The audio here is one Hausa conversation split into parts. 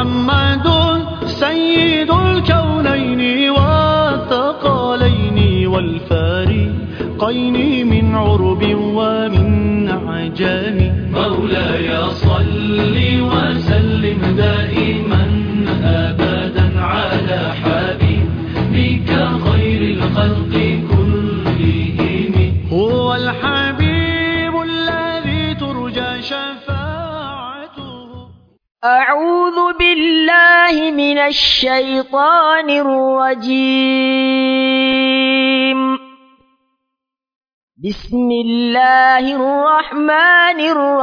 محمد سيد الكونين والثقلين والفارقين من عرب ومن عجم مولاي صل وسلم دائما أبدا على حبيبك خير الخلق كلهم هو الحبيب الذي ترجى شفاعته أعوذ بالله من الشيطان الرجيم بسم الله الرحمن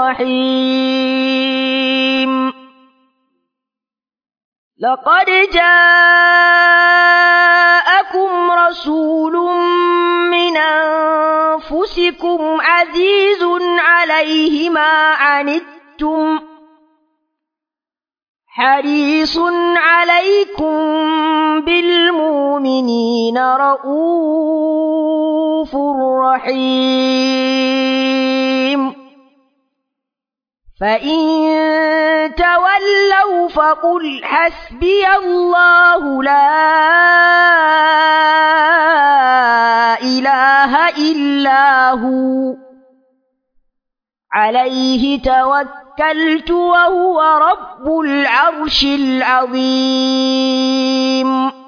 الرحيم لقد جاءكم رسول من أنفسكم عزيز عليه ما عنتم حريص عليكم بالمؤمنين رؤوف رحيم فإن تولوا فقل حسبي الله لا إله إلا هو عليه توكلت وهو رب العرش العظيم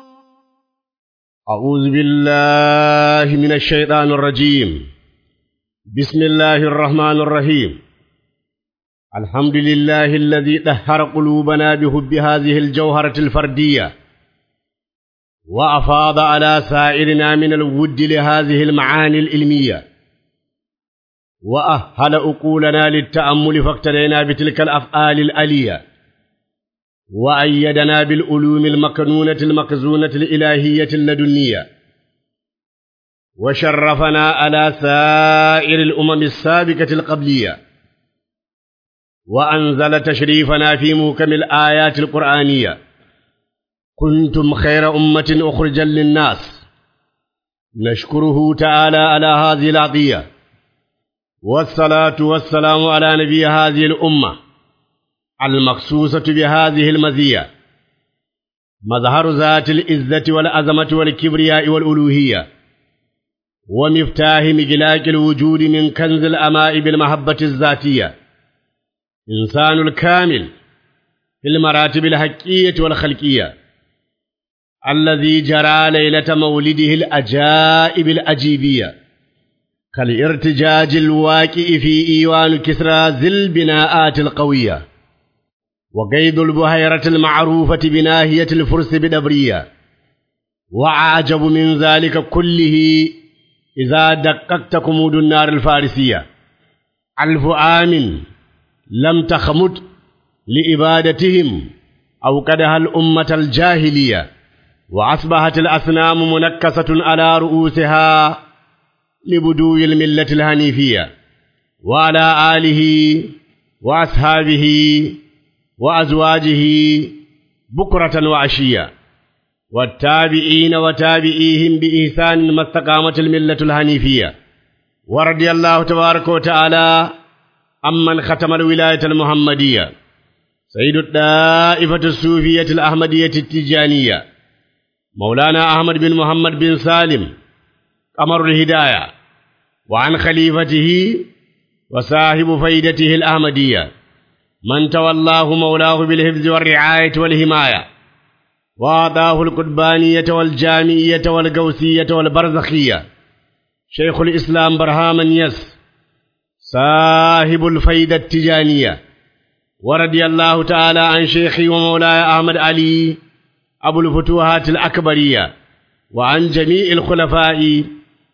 أعوذ بالله من الشيطان الرجيم بسم الله الرحمن الرحيم الحمد لله الذي طهر قلوبنا بحب هذه الجوهرة الفردية وأفاض على سائرنا من الود لهذه المعاني العلمية وأهل أقولنا للتأمل فاقتدينا بتلك الأفعال الألية وأيدنا بالعلوم المكنونة المكزونة الإلهية اللدنية وشرفنا على سائر الأمم السابقة القبلية وأنزل تشريفنا في موكم الآيات القرآنية كنتم خير أمة أخرجا للناس نشكره تعالى على هذه العطية والصلاة والسلام على نبي هذه الأمة المخصوصة بهذه المزية مظهر ذات العزة والعظمة والكبرياء والألوهية ومفتاح مجلاك الوجود من كنز الأماء بالمحبة الذاتية إنسان الكامل في المراتب الحقية والخلقية الذي جرى ليلة مولده الأجائب الأجيبية كالارتجاج الواقع في إيوان كسرى ذي البناءات القوية وقيد البهيرة المعروفة بناهية الفرس بدبرية وعجب من ذلك كله إذا دققت كمود النار الفارسية ألف عام لم تخمد لإبادتهم أوقدها الأمة الجاهلية وأصبحت الأصنام منكسة على رؤوسها لبدو الملة الهنيفية وعلى آله وأصحابه وأزواجه بكرة وعشية والتابعين وتابعيهم بإحسان ما استقامت الملة الهنيفية ورضي الله تبارك وتعالى عمن ختم الولاية المحمدية سيد الدائفة الصوفية الأحمدية التجانية مولانا أحمد بن محمد بن سالم قمر الهداية وعن خليفته وصاحب فيدته الأحمدية من تولاه مولاه بالحفظ والرعاية والحماية وأعطاه القربانية والجامعية والقوسية والبرزخية شيخ الإسلام برهام يس صاحب الفيدة التجانية ورضي الله تعالى عن شيخي ومولاي أحمد علي أبو الفتوحات الأكبرية وعن جميع الخلفاء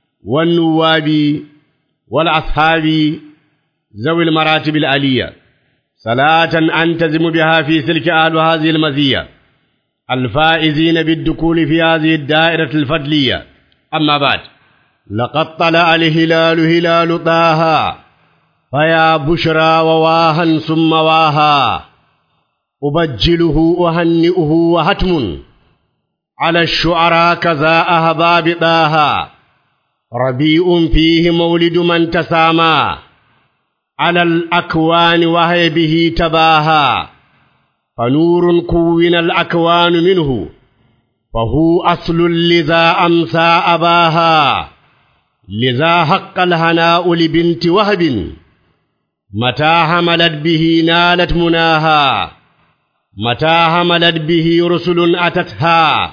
والنواب والأصحاب ذوي المراتب العلية صلاة أنتزم بها في سلك أهل هذه المزية الفائزين بالدخول في هذه الدائرة الفضلية أما بعد لقد طلع الهلال هلال طه فيا بشرى وواها ثم واها أبجله أهنئه وهتم على الشعراء كذا أهباب طه ربيع فيه مولد من تسامى على الأكوان وهي به تباها فنور كون الأكوان منه فهو أصل لذا أمسى أباها لذا حق الهناء لبنت وهب متى حملت به نالت مناها متى حملت به رسل أتتها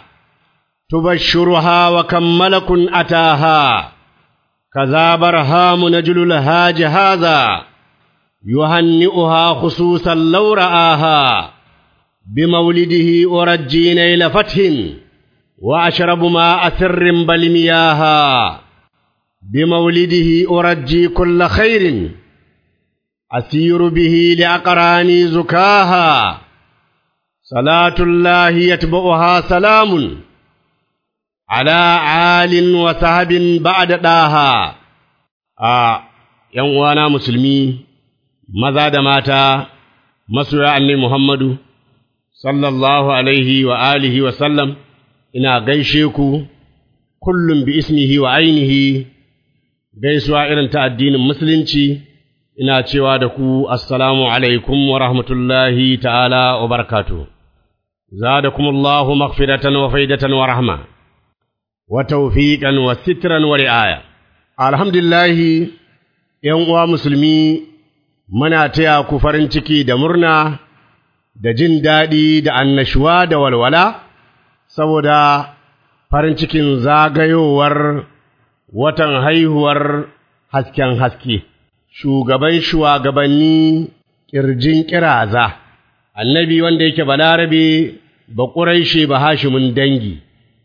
تبشرها وكم ملك أتاها كذا برهام نجل الهاج هذا يهنئها خصوصا لو رآها بمولده أرجي نيل فتح وأشرب ماء سر بل مياها بمولده أرجي كل خير أسير به لأقراني زكاها صلاة الله يتبعها سلام على عال وسهب بعد داها آه ينوانا مسلمي maza da mata masoya annabi Muhammadu sallallahu alaihi wa alihi wa sallam ina gaishe ku kullum bi ismihi wa ainihi gaisuwa irin ta addinin musulunci ina cewa da ku assalamu alaikum wa rahmatullahi ta'ala wa barakatuh zadakumullahu maghfiratan wa faidatan wa rahma wa tawfiqan wa sitran wa ri'aya alhamdulillah yan uwa musulmi muna taya ku farin ciki da murna da jin daɗi da annashuwa da walwala saboda farin cikin zagayowar watan haihuwar hasken haske shugaban shugabanni ƙirjin ƙiraza annabi wanda yake balarabe ba ƙuraishe ba hashimin dangi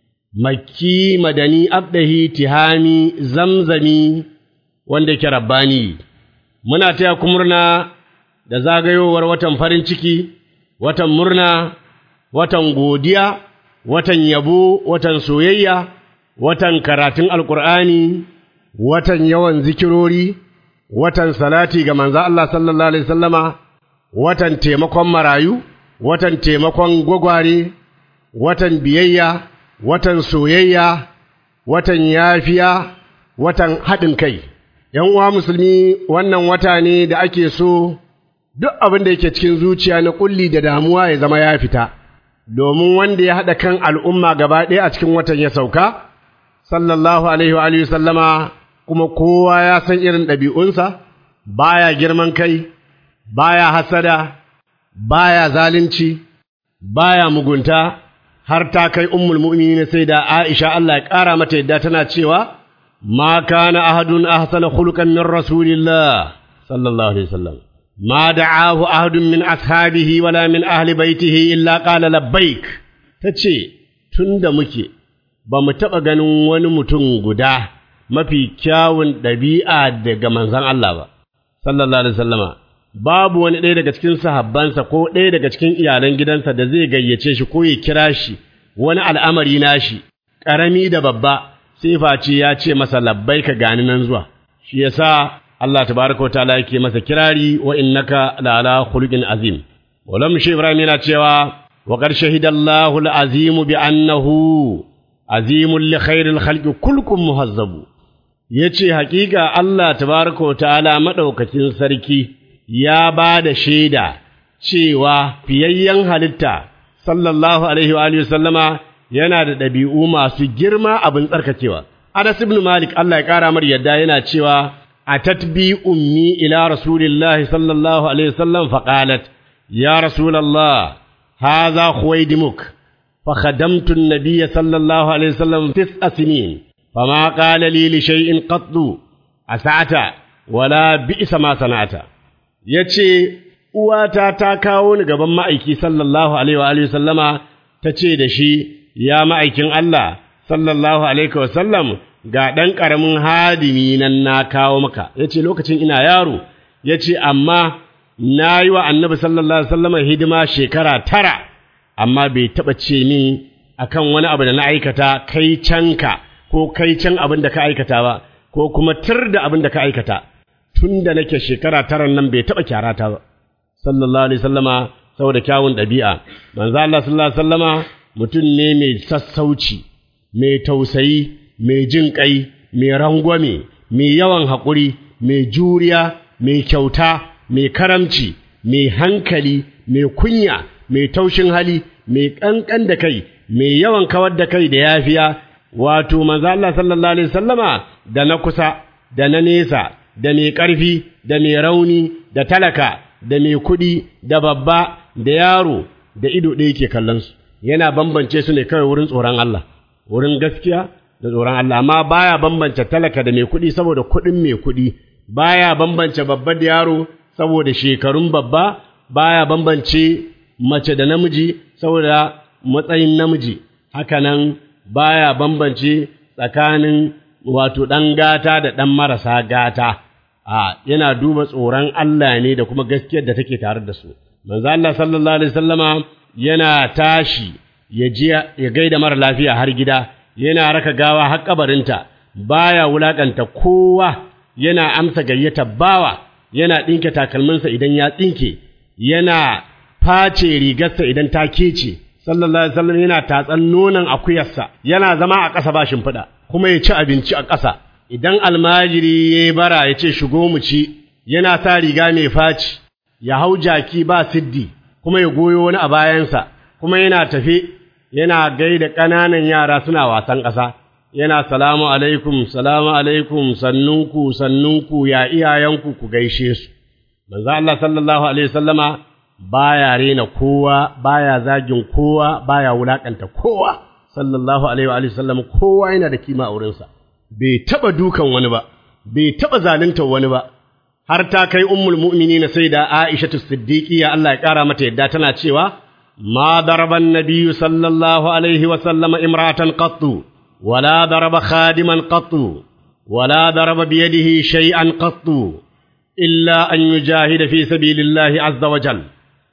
makki madani abdahi tihami zamzami wanda yake rabbani muna taya ku murna da zagayowar watan farin ciki, watan murna, watan godiya, watan yabo, watan soyayya, watan karatun alkur'ani, watan yawan zikirori, watan salati ga manzo Allah sallallahu alaihi sallama, watan taimakon marayu, watan taimakon gwagware, watan biyayya, watan soyayya, watan yafiya, watan haɗin kai. ‘yan uwa musulmi wannan wata ne da ake so duk abin da yake cikin zuciya na ƙulli da damuwa ya zama ya fita, domin wanda ya haɗa kan al'umma gaba ɗaya a cikin watan ya sauka, sallallahu Alaihi wa sallama kuma kowa ya san irin ɗabi'unsa, baya girman kai, baya hasada, baya zalunci, baya mugunta, har ta kai ummul mu'minin sai da Aisha Allah ya ƙara mata yadda tana cewa, ما كان أحد أحسن خلقا من رسول الله صلى الله عليه وسلم ما دعاه أحد من أصحابه ولا من أهل بيته إلا قال لبيك تتشي تند مكي بمتبقى ganin wani mutum guda mafi kyawun ɗabi'a daga manzon Allah ba sallallahu alaihi wasallama babu wani ɗaya daga cikin sahabbansa ko ɗaya daga cikin iyalan gidansa da zai gayyace shi ko ya kira shi wani al'amari nashi ƙarami da babba sai face ya ce masa labbai ka gani nan zuwa shi yasa Allah tabaraka wa ta'ala yake masa kirari wa innaka la ala khuluqin azim walam shi ibrahim yana cewa wa qad shahidallahu al-azim bi annahu azimun li khairil khalqi kulkum muhazzabu yace hakika Allah tabaraka wa ta'ala madaukakin sarki ya ba da shaida cewa fiyayyen halitta sallallahu alaihi wa alihi sallama yana da ɗabi'u masu girma abin tsarkakewa. Anas ibn Malik Allah ya ƙara mar yadda yana cewa a tatbi ummi ila rasulillahi sallallahu alaihi wasallam faqalat ya rasulallah hadha khuwaydimuk fa khadamtu an-nabiy sallallahu alaihi wasallam tis'a sinin fama qala li li shay'in qattu asata wala bi'sa ma sana'ata yace uwata ta kawo ni gaban ma'aiki sallallahu alaihi wa alihi sallama tace da shi ya ma'aikin Allah sallallahu alaihi wa sallam ga ɗan ƙaramin hadimi nan na kawo maka ya ce lokacin ina yaro ya ce amma na yi wa annabi sallallahu alaihi wasallama hidima shekara tara amma bai taɓa ce min akan wani abu da na aikata kai canka ko kai can abin da ka aikata ba ko kuma tir da abin da ka aikata tun da nake shekara tara nan bai taɓa kyarata ba sallallahu alaihi wasallama saboda kyawun ɗabi'a manzo Allah sallallahu alaihi wasallama mutum ne mai sassauci mai tausayi mai jin ƙai, mai rangwame, mai yawan haƙuri, mai juriya, mai kyauta, mai karamci, mai hankali, mai kunya mai taushin hali mai kankan da kai mai yawan kawar da kai da yafiya wato manzo Allah sallallahu alaihi wasallama da na kusa da na nesa da mai ƙarfi da mai rauni da talaka da mai kuɗi da babba da yaro da ido ɗaya ke kallon su yana bambance su ne kawai wurin tsoron Allah wurin gaskiya da tsoron Allah amma baya bambance talaka da mai kuɗi saboda kuɗin mai kuɗi baya bambance babba da yaro saboda shekarun babba baya bambance mace da namiji saboda matsayin namiji hakanan baya bambance tsakanin wato ɗan gata da ɗan marasa gata a yana duba tsoron Allah ne da kuma gaskiyar da take tare da su manzo Allah sallallahu alaihi wasallama yana tashi ya je ya gaida mara lafiya har gida yana raka gawa har kabarinta baya wulakanta kowa yana amsa gayyata bawa yana ɗinke takalminsa idan ya tsinke yana face rigarsa idan ta kece sallallahu alaihi wasallam yana tatsan nonon akuyarsa yana zama a ƙasa ba shimfiɗa kuma ya ci abinci a ƙasa idan almajiri ya bara ya ce shigo mu ci yana sa riga mai faci ya hau jaki ba siddi kuma ya goyo wani a bayansa kuma yana tafe yana gaida ƙananan yara suna wasan ƙasa yana salamu alaikum salamu alaikum sannunku sannunku ya iyayenku ku gaishe su manzo Allah sallallahu alaihi wasallama baya rena kowa baya zagin kowa baya wulakanta kowa sallallahu alaihi wa alihi wasallam kowa yana da kima a wurinsa bai taba dukan wani ba bai taba zalunta wani ba har ta kai ummul mu'minina sayyida Aisha Siddiqiyya Allah ya kara mata yadda tana cewa ma daraba an-nabiy sallallahu alaihi wa sallama imra'atan qattu wala daraba khadiman qattu wala daraba bi yadihi shay'an qattu illa an yujahida fi sabilillahi azza wa jalla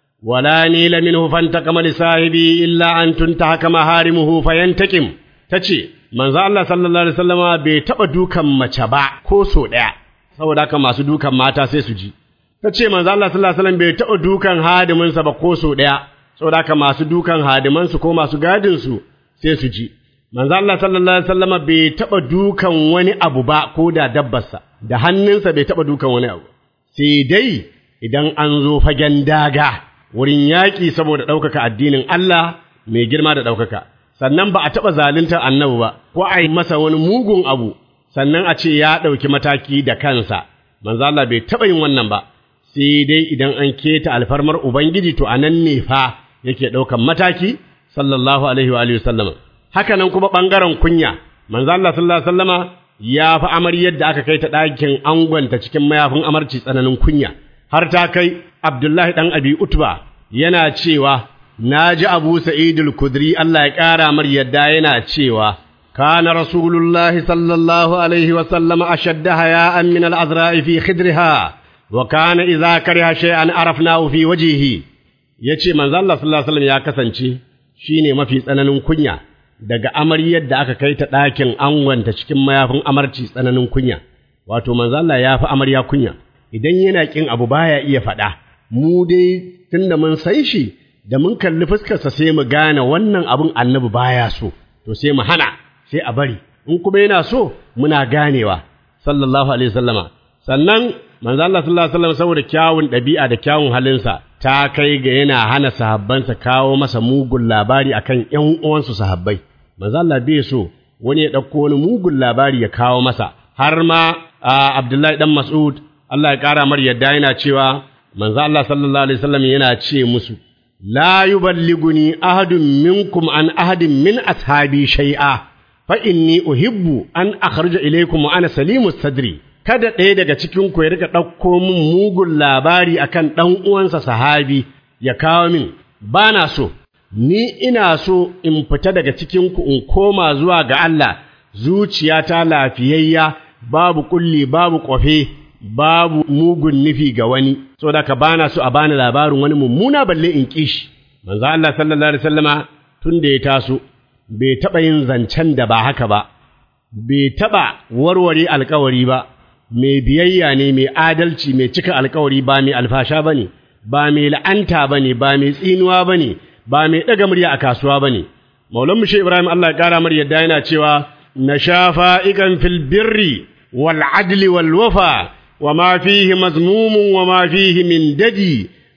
ولا نيل منه فانتقم لصاحبه إلا أن تنتهك محارمه فينتقم tace manzo Allah sallallahu alaihi wasallama bai taba dukan mace ba ko so daya saboda haka masu dukan mata sai su ji tace manzo Allah sallallahu alaihi wasallam bai taba dukan hadimin sa ba ko so daya saboda haka masu dukan hadiman su ko masu gadin su sai su ji manzo Allah sallallahu alaihi wasallama bai taba dukan wani abu ba ko da dabbarsa da hannunsa bai taba dukan wani abu sai dai idan an zo fagen daga wurin yaƙi saboda ɗaukaka addinin Allah mai girma da ɗaukaka, sannan ba a taɓa zaluntar annabi ba, ko a yi masa wani mugun abu, sannan a ce ya ɗauki mataki da kansa, manzo Allah bai taɓa yin wannan ba, sai dai idan an keta alfarmar Ubangiji to a nan ne fa yake ɗaukan mataki, sallallahu alaihi wa alihi sallama. Haka nan kuma ɓangaren kunya, manzo Allah sallallahu alaihi wasallama ya fi amaryar da aka kai ta ɗakin angonta cikin mayafin amarci tsananin kunya. har ta kai Abdullahi ɗan Abi Utba yana cewa, Na ji Abu Sa'idul Kudri Allah ya ƙara mar yadda yana cewa, Kana Rasulullahi sallallahu Alaihi wasallama a shadda haya'an min al'azra'i fi khidriha, wa kana iza kariha shay'an arafna fi wajihi. Ya ce, Manzo Allah sallallahu Alaihi ya kasance shi ne mafi tsananin kunya daga amaryar da aka kai ta ɗakin angonta cikin mayafin amarci tsananin kunya, wato Manzo Allah ya fi amarya kunya. idan yana ƙin abu baya iya faɗa, mu dai tun da mun san shi, da mun kalli fuskarsa sai mu gane wannan abin annabi baya so, to sai mu hana, sai a bari, in kuma yana so muna ganewa, sallallahu alaihi wasallama. Sannan manzo Allah sallallahu alaihi wasallam saboda kyawun ɗabi'a da kyawun halinsa ta kai ga yana hana sahabbansa kawo masa mugun labari akan ƴan uwansu sahabbai. Manzo Allah bai so wani ya ɗauko wani mugun labari ya kawo masa, har ma Abdullahi dan Mas'ud Allah ya ƙara mar yadda yana cewa manzo Allah sallallahu alaihi wasallam yana ce musu la yuballiguni ahadun minkum an ahadin min ashabi shay'a fa inni uhibbu an akhruja ilaykum wa ana salimus sadri kada ɗaya daga cikin ku ya rika ɗauko min mugun labari akan ɗan uwansa sahabi ya kawo min bana so ni ina so in fita daga cikin ku in koma zuwa ga Allah zuciyata lafiyayya babu kulli babu ƙofe babu mugun nufi ga wani saboda ka bana so a bani labarin wani mummuna balle in kishi manzo Allah sallallahu alaihi wasallama tun da ya taso bai taba yin zancen da ba haka ba bai taba warware alkawari ba mai biyayya ne mai adalci mai cika alkawari ba mai alfasha bane ba mai la'anta bane ba mai tsinuwa bane ba mai daga murya a kasuwa bane maulan mushe ibrahim Allah ya kara mar yadda yana cewa nashafa ikan fil birri wal adli wal wafa وما فيه مذموم وما فيه من ددي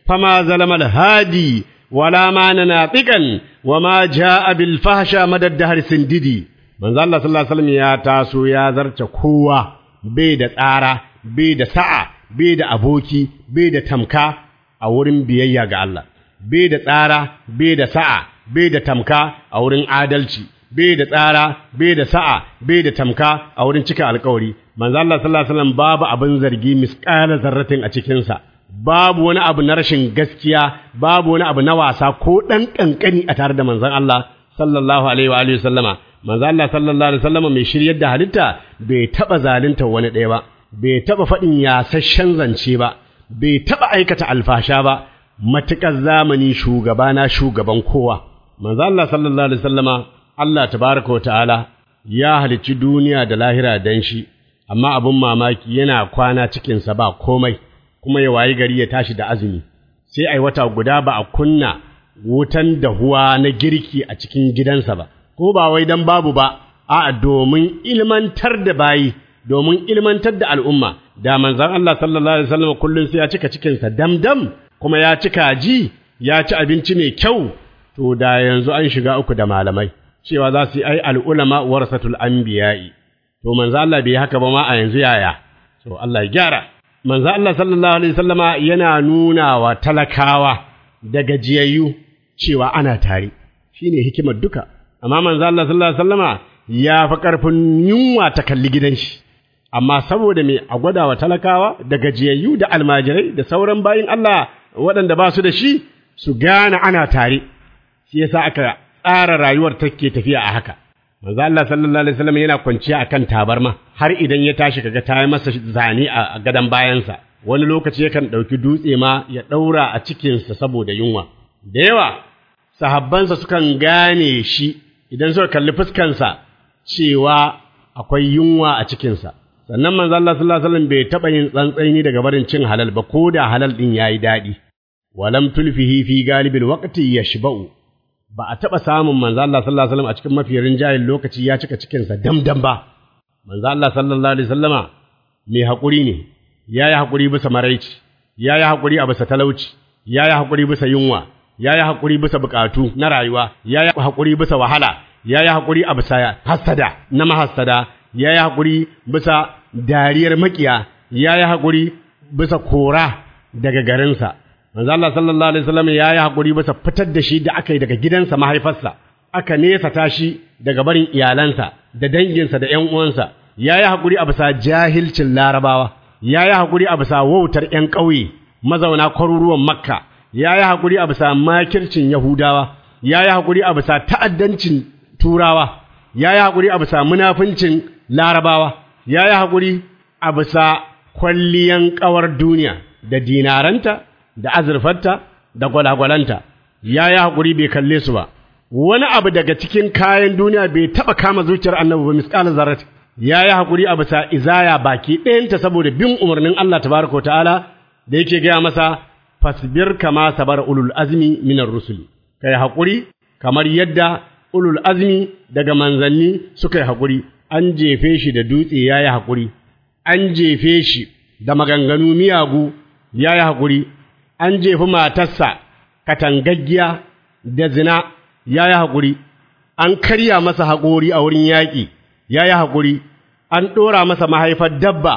fama zalama al-hadi wala ma natiqan wa ma jaa bil fahsha madad dahr sindidi manzo Allah sallallahu alaihi wasallam ya taso ya zarce kowa bai da tsara bai da sa'a bai da aboki bai da tamka a wurin biyayya ga Allah bai da tsara bai da sa'a bai da tamka a wurin adalci bai da tsara bai da sa'a bai da tamka a wurin cika alkawari manzo Allah sallallahu alaihi wasallam babu abin zargi misqala zarratin a cikin sa babu wani abu na rashin gaskiya babu wani abu na wasa ko dan kankani a tare da manzon Allah sallallahu alaihi wa alihi wasallama manzo Allah sallallahu alaihi wasallama mai shiryar da halitta bai taba zalunta wani ɗaya ba bai taba faɗin yasasshen zance ba bai taba aikata alfasha ba matukar zamani shugaba na shugaban kowa manzo Allah sallallahu alaihi wasallama Allah tabaraka wa ta'ala ya halicci duniya da lahira dan shi amma abun mamaki yana kwana cikinsa ba komai kuma ya wayi gari ya tashi da azumi sai ai wata guda ba a kunna wutan dahuwa na girki a cikin gidansa ba ko ba wai dan babu ba a domin ilmantar da bayi domin ilmantar da al'umma da manzon Allah sallallahu alaihi wasallam kullun sai ya cika cikinsa damdam kuma ya cika ji ya ci abinci mai kyau to da yanzu an shiga uku da malamai cewa za su yi ai al'ulama warasatul anbiya'i to manzo Allah bai haka ba ma a yanzu yaya to Allah ya gyara manzo Allah sallallahu alaihi wasallama yana nuna wa talakawa da gajiyayyu cewa ana tare shine hikimar duka amma manzo Allah sallallahu alaihi wasallama ya fi karfin yunwa ta kalli gidan shi amma saboda me a gwada wa talakawa da gajiyayyu da almajirai da sauran bayin Allah waɗanda ba su da shi su gane ana tare shi yasa aka tsara rayuwar take tafiya a haka manzo Allah sallallahu alaihi wasallam yana kwanciya akan tabarma har idan ya tashi kaga ta yi masa zane a gadan bayansa wani lokaci yakan ɗauki dutse ma ya ɗaura a cikinsa saboda yunwa da yawa sahabbansa sukan gane shi idan suka kalli fuskansa cewa akwai yunwa a cikinsa sannan manzo Allah sallallahu alaihi wasallam bai taɓa yin tsantsaini daga barin cin halal ba ko da halal din yayi daɗi walam tulfihi fi galibil waqti yashba'u ba a taɓa samun manzo Allah sallallahu alaihi wasallam a cikin mafi rinjayen lokaci ya cika cikinsa damdam ba manzo Allah sallallahu alaihi wasallama mai haƙuri ne ya yi haƙuri bisa maraici ya yi haƙuri a bisa talauci ya yi haƙuri bisa yunwa ya yi haƙuri bisa buƙatu na rayuwa ya yi haƙuri bisa wahala ya yi haƙuri a bisa hassada na mahassada ya yi haƙuri bisa dariyar maƙiya ya yi haƙuri bisa kora daga garinsa manzo Allah sallallahu alaihi wasallam ya yi haƙuri bisa fitar da shi da aka yi daga gidansa mahaifarsa aka nesa tashi daga barin iyalansa da danginsa da ƴan uwansa ya yi haƙuri a bisa jahilcin larabawa ya yi haƙuri a bisa wautar ƴan ƙauye mazauna kwaruruwan makka ya yi haƙuri a bisa makircin yahudawa ya yi haƙuri a bisa ta'addancin turawa ya yi haƙuri a bisa munafincin larabawa ya yi haƙuri a bisa kwalliyan ƙawar duniya da dinaranta da azurfarta da gwalagwalanta ya yi haƙuri bai kalle su ba wani abu daga cikin kayan duniya bai taɓa kama zuciyar annabi ba misƙalin zarrat ya yi haƙuri a bisa izaya baki ɗayanta saboda bin umarnin Allah tabaraka wa ta'ala da yake gaya masa fasbir kama sabar ulul azmi minar rusuli kai haƙuri kamar yadda ulul azmi daga manzanni suka yi haƙuri an jefe shi da dutse ya yi haƙuri an jefe shi da maganganu miyagu ya yi haƙuri an jefi matarsa katangaggiya da zina ya yi haƙuri an karya masa haƙori a wurin yaƙi ya yi haƙuri an ɗora masa mahaifar dabba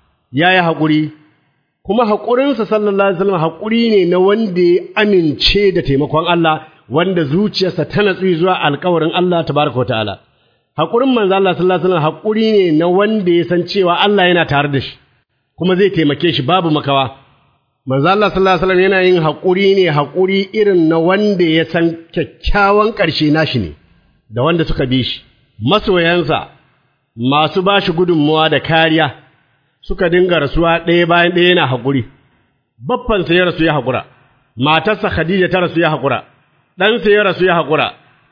ya yi haƙuri kuma haƙurinsa sallallahu alaihi wasallam haƙuri ne na wanda ya amince da taimakon Allah wanda zuciyarsa ta natsu zuwa alƙawarin Allah tabaraka ta'ala haƙurin manzo Allah sallallahu alaihi wasallam haƙuri ne na wanda ya san cewa Allah yana tare da shi kuma zai taimake shi babu makawa manzo Allah sallallahu alaihi wasallam yana yin haƙuri ne haƙuri irin na wanda ya san kyakkyawan ƙarshe nashi ne da wanda suka bi shi masoyansa masu ba shi gudunmuwa da kariya suka dinga rasuwa ɗaya bayan ɗaya yana haƙuri baffansa ya rasu ya haƙura matarsa Khadija ta rasu ya haƙura ɗansa ya rasu ya haƙura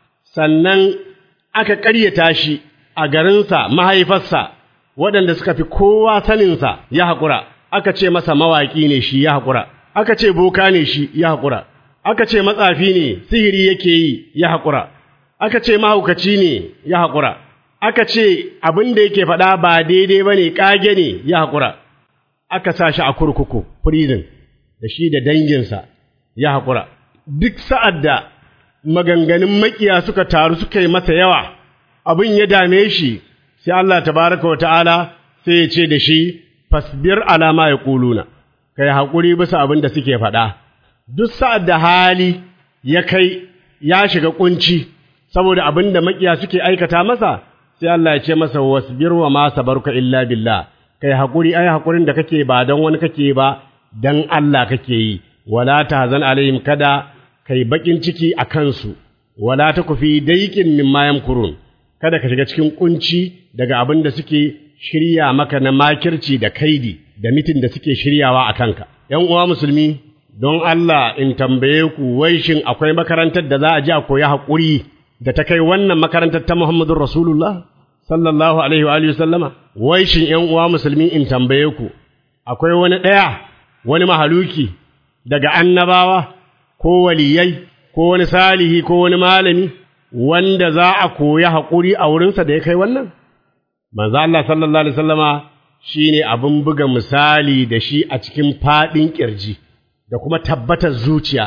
sannan aka ƙaryata shi a garinsa mahaifarsa waɗanda suka fi kowa saninsa ya haƙura aka ce masa mawaƙi ne shi ya haƙura aka ce boka ne shi ya haƙura aka ce matsafi ne sihiri yake yi ya haƙura aka ce mahaukaci ne ya haƙura aka ce abin da yake faɗa ba daidai ba ne ƙage ne ya haƙura aka sa shi a kurkuku prison da shi da danginsa ya haƙura duk sa'ad da maganganun makiya suka taru suka yi masa yawa abin ya dame shi sai Allah tabaraka wa ta'ala sai ya ce da shi fasbir alama ya ƙuluna kai haƙuri bisa abin da suke faɗa duk sa'ad da hali ya kai ya shiga ƙunci saboda abin da makiya suke aikata masa sai Allah ya ce masa wasbir wa ma sabarka illa billah kai haƙuri ai haƙurin da kake ba don wani kake ba dan Allah kake yi wala tahzan alaihim kada kai bakin ciki a kansu wala takufi daiqin mimma yamkurun kada ka shiga cikin kunci daga abin da suke shirya maka na makirci da kaidi da mitin da suke shiryawa a kanka ‘yan uwa musulmi don Allah in tambaye ku wai shin akwai makarantar da za a ji a koyi haƙuri da ta kai wannan makarantar ta Muhammadun Rasulullah sallallahu alaihi wa alihi sallama wai shin ‘yan uwa musulmi in tambaye ku akwai wani ɗaya wani mahaluki daga annabawa ko waliyai ko wani salihi ko wani malami wanda za a koyi haƙuri a wurinsa da ya kai wannan manzo Allah sallallahu alaihi wasallama shine abin buga misali da shi a cikin fadin kirji da kuma tabbatar zuciya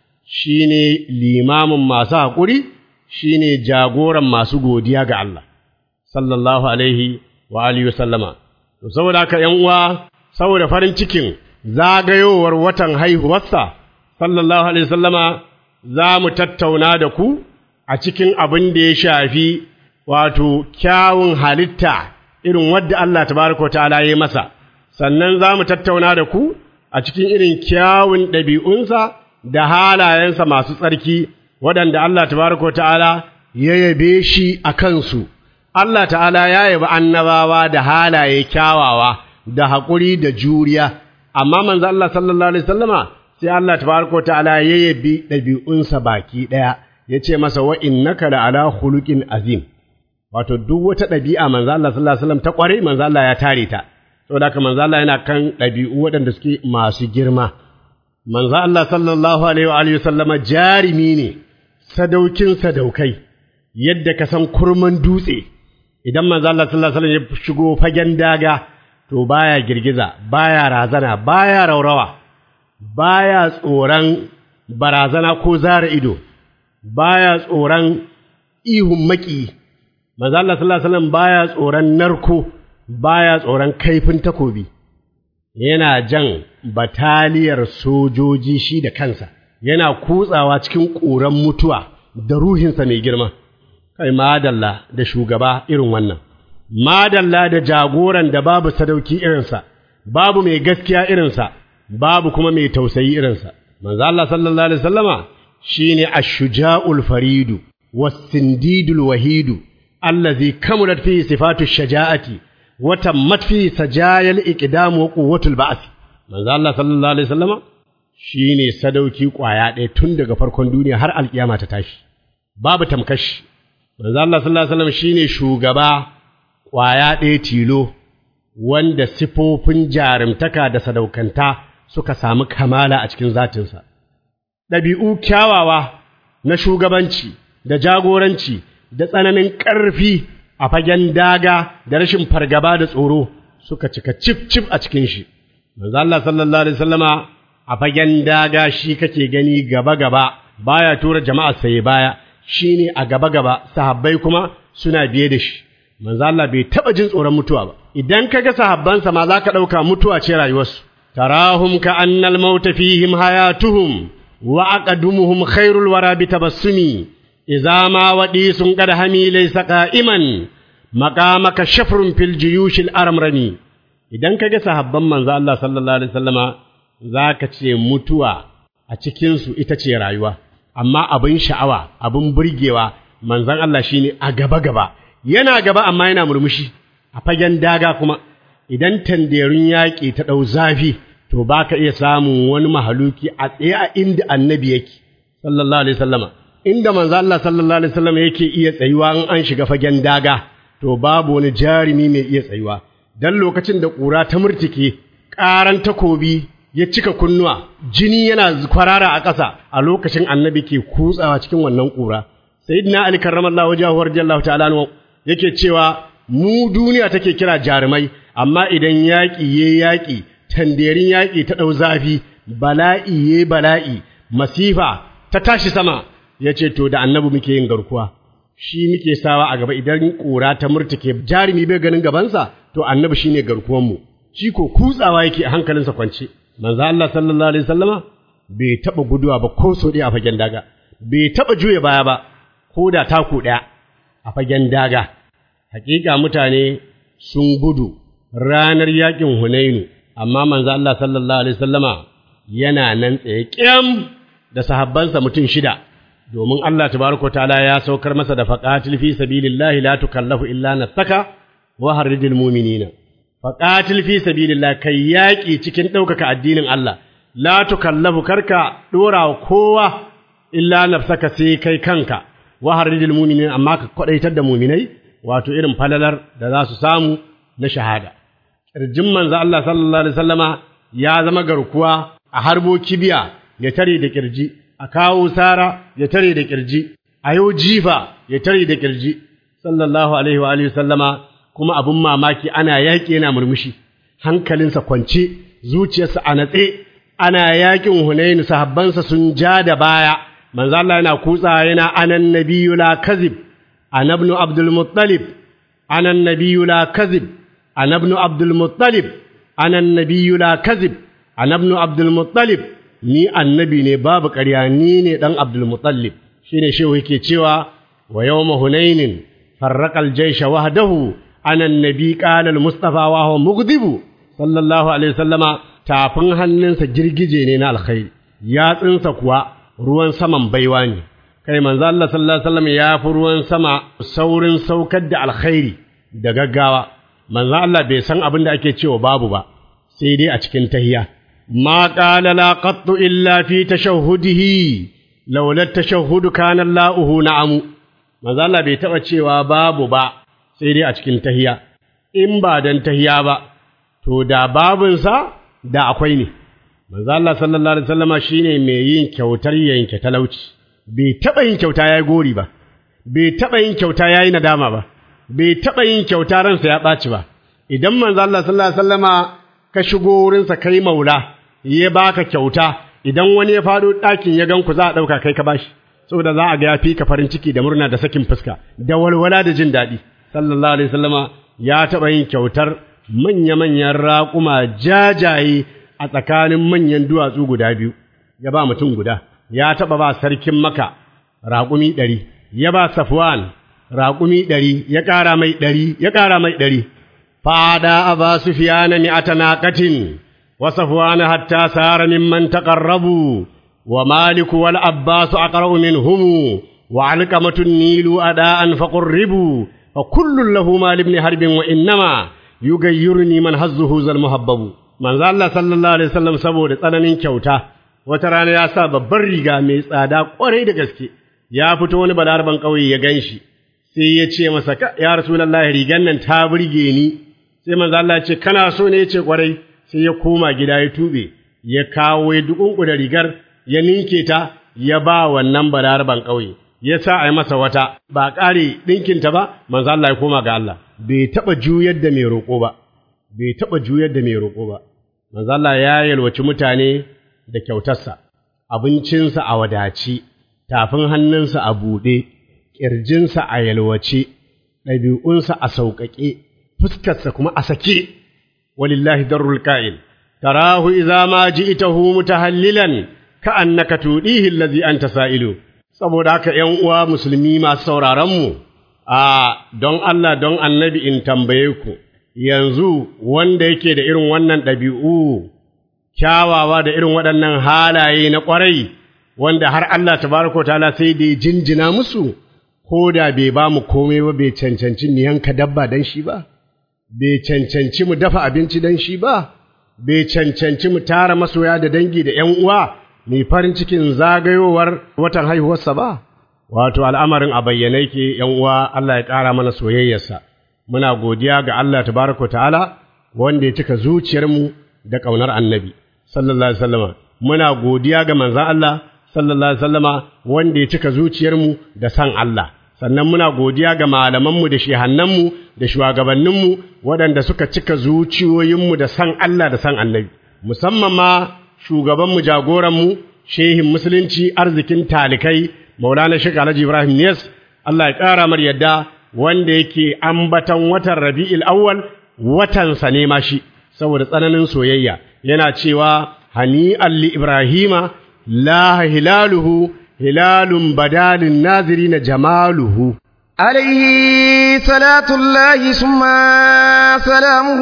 shine limamin masu haƙuri shine jagoran masu godiya ga Allah sallallahu alaihi wa alihi wasallama to saboda haka ƴan uwa saboda farin cikin zagayowar watan haihuwarsa sallallahu alaihi wasallama za mu tattauna da ku a cikin abin da ya shafi wato kyawun halitta irin wadda Allah tabaraka wa ta'ala ya masa sannan za mu tattauna da ku a cikin irin kyawun ɗabi'unsa da halayensa masu tsarki waɗanda Allah tabaraka wa ta'ala ya yabe shi a kansu Allah ta'ala ya yabi annabawa da halaye kyawawa da haƙuri da juriya amma manzo Allah sallallahu alaihi wasallama sai Allah tabaraka wa ta'ala ya yabi ɗabi'unsa baki ɗaya ya ce masa wa innaka la ala khuluqin azim wato duk wata ɗabi'a manzo Allah sallallahu alaihi wasallam ta ƙware manzo Allah ya tare ta saboda haka manzo Allah yana kan ɗabi'u waɗanda suke masu girma manzo Allah sallallahu alaihi wa alihi wasallama jarimi ne sadaukin sadaukai yadda ka san kurman dutse idan manzo Allah sallallahu alaihi wasallam ya shigo fagen daga to baya girgiza baya razana baya raurawa baya tsoron barazana ko zara ido baya tsoron ihun maki manzo Allah sallallahu alaihi wasallam baya tsoron narko baya tsoron kaifin takobi yana jan bataliyar sojoji shi da kansa yana kutsawa cikin ƙuran mutuwa da ruhinsa mai girma kai madalla da shugaba irin wannan madalla da jagoran da babu sadauki irinsa babu mai gaskiya irinsa babu kuma mai tausayi irinsa manzo Allah sallallahu alaihi wasallama shine ash-shuja'ul faridu was-sindidul wahidu allazi kamulat fihi sifatu shaja'ati wa tammat fihi sajayal iqdam wa quwwatul ba'th manzo Allah sallallahu alaihi wasallama shine sadauki kwaya ɗaya tun daga farkon duniya har alkiyama ta tashi babu tamkashi manzo Allah sallallahu alaihi wasallam shine shugaba kwaya ɗaya tilo wanda sifofin jarumtaka da sadaukanta suka samu kamala a cikin zatinsa ɗabi'u kyawawa na shugabanci da jagoranci da tsananin ƙarfi a fagen daga da rashin fargaba da tsoro suka cika cif cif a cikin shi manzo Allah sallallahu alaihi wasallama a fagen daga shi kake gani gaba gaba baya tura jama'a sai baya shine a gaba gaba sahabbai kuma suna biye da shi manzo Allah bai taba jin tsoron mutuwa ba idan kaga sahabbansa ma zaka dauka mutuwa ce rayuwarsu tarahum ka annal mauta fihim hayatuhum wa aqadumuhum khairul wara bitabassumi idza ma wadi sun qad hami laysa qa'iman maqamaka shafrun fil juyushil aramrani idan kaga sahabban manzo Allah sallallahu alaihi wasallama zaka ce mutuwa a cikin su ita ce rayuwa amma abin sha'awa abin burgewa manzon Allah shine a gaba gaba yana gaba amma yana murmushi a fagen daga kuma idan tanderun yaƙi ta ɗau zafi to ba ka iya samun wani mahaluki a tsaye a inda annabi yake sallallahu alaihi sallama inda manzo Allah sallallahu alaihi sallama yake iya tsayuwa in an shiga fagen daga to babu wani jarumi mai iya tsayuwa dan lokacin da ƙura ta murtike ƙaran takobi ya cika kunnuwa jini yana kwarara a ƙasa a lokacin annabi ke kutsawa cikin wannan ƙura sayyidina ali karramallahu wajhahu radiyallahu ta'ala yake cewa mu duniya take kira jarumai amma idan yaƙi ya yaƙi tanderin yaƙi ta ɗau zafi bala'i ya bala'i masifa ta tashi sama ya ce to da annabi muke yin garkuwa shi muke sawa a gaba idan ƙura ta murtuke jarumi bai ganin gabansa to annabi shine garkuwanmu shi ko kutsawa yake a hankalinsa kwance manzo Allah sallallahu alaihi wasallama bai taba guduwa ba ko so a fagen daga bai taba juya baya ba ko da taku ɗaya a fagen daga hakika mutane sun gudu ranar yakin Hunainu amma manzo Allah sallallahu alaihi wasallama yana nan tsaye kyam da sahabbansa mutum shida domin Allah tabaraka ta'ala ya saukar masa da faqatil fi sabilillahi la tukallafu illa nafsaka wa harridil mu'minina faqatil fi sabilillah kai yaki cikin ɗaukaka addinin Allah la tukallafu karka dora kowa illa nafsaka sai kai kanka wa harridil mu'minina amma ka kwadaitar da mu'minai wato irin falalar da za su samu na shahada kirjin manzo Allah sallallahu alaihi wasallama ya zama garkuwa a harbo kibiya ya tare da kirji a kawo sara ya tare da kirji a yau jifa ya tare da kirji sallallahu alaihi wa alihi sallama kuma abin mamaki ana yaƙi yana murmushi hankalinsa kwance zuciyarsa a natse ana yaƙin hunainu sahabbansa sun ja da baya manzo Allah yana kutsa yana anan nabiyyu la kazib anabnu abdul muttalib anan nabiyyu la kazib anabnu abdul muttalib anan nabiyyu la kazib anabnu abdul muttalib ni annabi ne babu ƙarya ni ne ɗan Abdulmutallib shi ne shehu yake cewa wa yau mahunainin farraƙal jaisha wahdahu anan nabi ƙalal mustafa wa huwa mugdibu sallallahu alaihi wasallama tafin hannunsa girgije ne na alkhairi yatsunsa kuwa ruwan saman baiwa ne kai manzo Allah sallallahu alaihi wasallam ya fi ruwan sama saurin saukar da alkhairi da gaggawa manzo Allah bai san abin da ake cewa babu ba sai dai a cikin tahiyya ما قال لا قط إلا في تشهده لولا التشهد كان الله نعم manzo Allah bai taɓa cewa babu ba sai dai a cikin tahiya in ba dan tahiya ba to da babinsa da akwai ne manzo Allah sallallahu alaihi wasallama shine mai yin kyautar yanke talauci bai taɓa yin kyauta yayi gori ba bai taɓa yin kyauta yayi nadama ba bai taɓa yin kyauta ransa ya ɓaci ba idan manzo Allah sallallahu alaihi wasallama ka shigo wurinsa kai maula ya baka kyauta idan wani ya faɗo ɗakin ya gan ku za a ɗauka kai ka bashi saboda za a ga ya fi ka farin ciki da murna da sakin fuska da walwala da jin daɗi sallallahu alaihi wasallama ya taɓa yin kyautar manya-manyan raƙuma jajaye a tsakanin manyan duwatsu guda biyu ya ba mutum guda ya taɓa ba sarkin maka raƙumi ɗari ya ba safwan raƙumi ɗari ya ƙara mai ɗari ya ƙara mai ɗari fada aba sufiyana mi'ata naqatin وصفوان حتى سار ممن تقربوا ومالك والعباس أقرأ منهم وعلقمة النيل أداء فقربوا فكل له مال ابن حرب وإنما يغيرني من هزه ذا المهبب من ذا الله صلى الله عليه وسلم سبو tsananin kyauta wata rana ya sa babbar riga mai tsada kwarai da gaske ya fito wani balarban ƙauye ya ganshi sai ya ce masa ya rasulullahi rigan nan ta burge ni sai manzo Allah ya ce kana so ne ya ce kwarai sai ya koma gida ya tube ya kawo ya dukunkuda rigar ya ninke ta ya ba wannan balarban ƙauye ya sa a yi masa wata ba ƙare ɗinkinta ba manzo Allah ya koma ga Allah bai taɓa juyar da mai roƙo ba bai taɓa juyar da mai roƙo ba manzo Allah ya yalwaci mutane da kyautarsa abincinsa a wadaci tafin hannunsa a buɗe ƙirjinsa a yalwace ɗabi'unsa a sauƙaƙe fuskarsa kuma a sake ولله در الكائن تراه إذا ما جئته متهللا كأنك توديه الذي أنت سائل saboda haka ‘yan uwa musulmi masu sauraronmu, a don Allah don annabi in tambaye ku, yanzu wanda yake da irin wannan ɗabi'u, kyawawa da irin waɗannan halaye na ƙwarai, wanda har Allah tabaraka ta'ala sai da ya jinjina musu, ko da bai ba mu komai ba bai cancanci ni yanka dabba don shi ba. bai cancanci mu dafa abinci don shi ba, bai cancanci mu tara masoya da dangi da ’yan uwa mai farin cikin zagayowar watan haihuwarsa ba, wato al'amarin a bayyane yake ’yan uwa Allah ya ƙara mana soyayyarsa, muna godiya ga Allah tabaraka ta'ala wanda ya cika zuciyarmu da ƙaunar annabi, sallallahu Alaihi wasallama, muna godiya ga manzan Allah, sallallahu Alaihi wasallama wanda ya cika zuciyarmu da san Allah. sannan muna godiya ga malamanmu da shehannanmu da shugabanninmu waɗanda suka cika zuciyoyinmu da san Allah da san annabi musamman ma shugabanmu jagoranmu shehin musulunci arzikin talikai maulana shek alhaji ibrahim niyas Allah ya ƙara mar yadda wanda yake ambatan watan rabi'il awwal watansa ne ma shi saboda tsananin soyayya yana cewa hani'an li ibrahima la hilaluhu hilalun badalin nazirina jamaluhu عليه صلاة الله ثم سلامه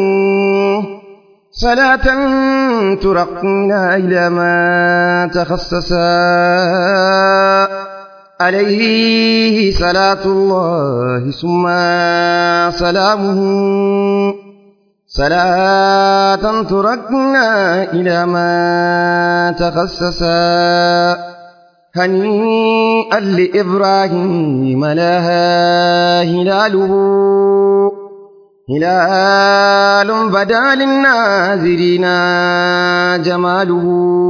صلاة ترقينا إلى ما تخصصا عليه صلاة الله ثم سلامه صلاة ترقينا إلى ما تخصصا هنيئا لإبراهيم لها هلاله هلال بدا للناظرين جماله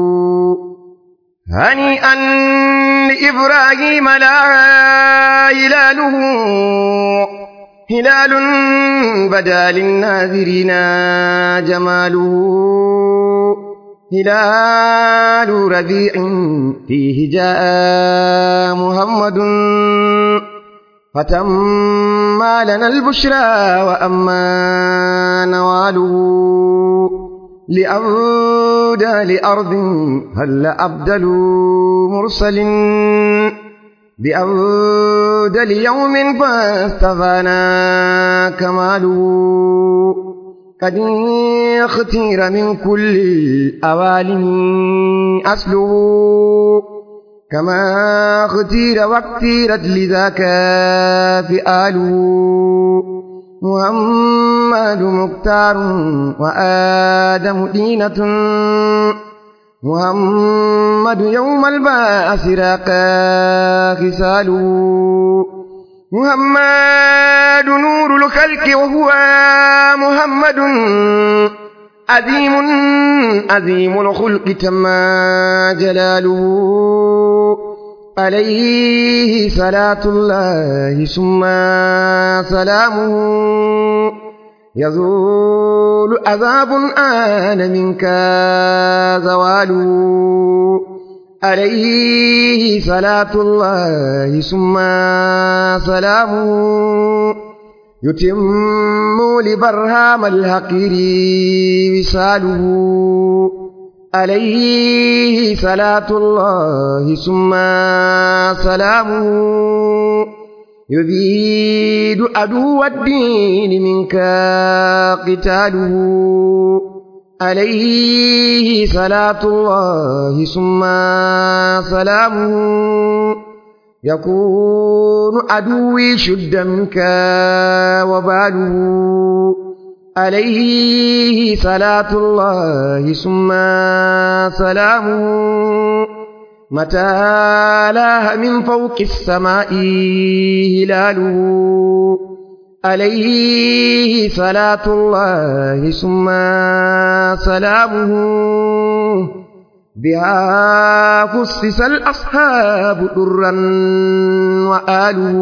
هنيئا لإبراهيم لها هلاله هلال بدا للناظرين جماله هلال ربيع فيه جاء محمد فتم لنا البشرى وأما نواله لأودى لأرض هل أبدل مرسل بأودى ليوم فاستفانا كماله قد اختير من كل الأوالم أصله كما اختير واختيرت لذاك فئاله محمد مختار وآدم دينة محمد يوم البعث راقى خصاله محمد نور الخلق وهو محمد عظيم عظيم الخلق تما جلاله عليه صلاة الله ثم سلامه يزول عذاب آن منك زواله عليه صلاة الله ثم سلامه يتم لبرهام الحقير وصاله عليه صلاة الله ثم سلامه يبيد عدو الدين منك قتاله عليه صلاة الله ثم سلامه يكون عدوي شد منك وباله عليه صلاة الله ثم سلامه متى لاه من فوق السماء هلاله عليه صلاة الله ثم سلامه بها خصص الأصحاب درا وآله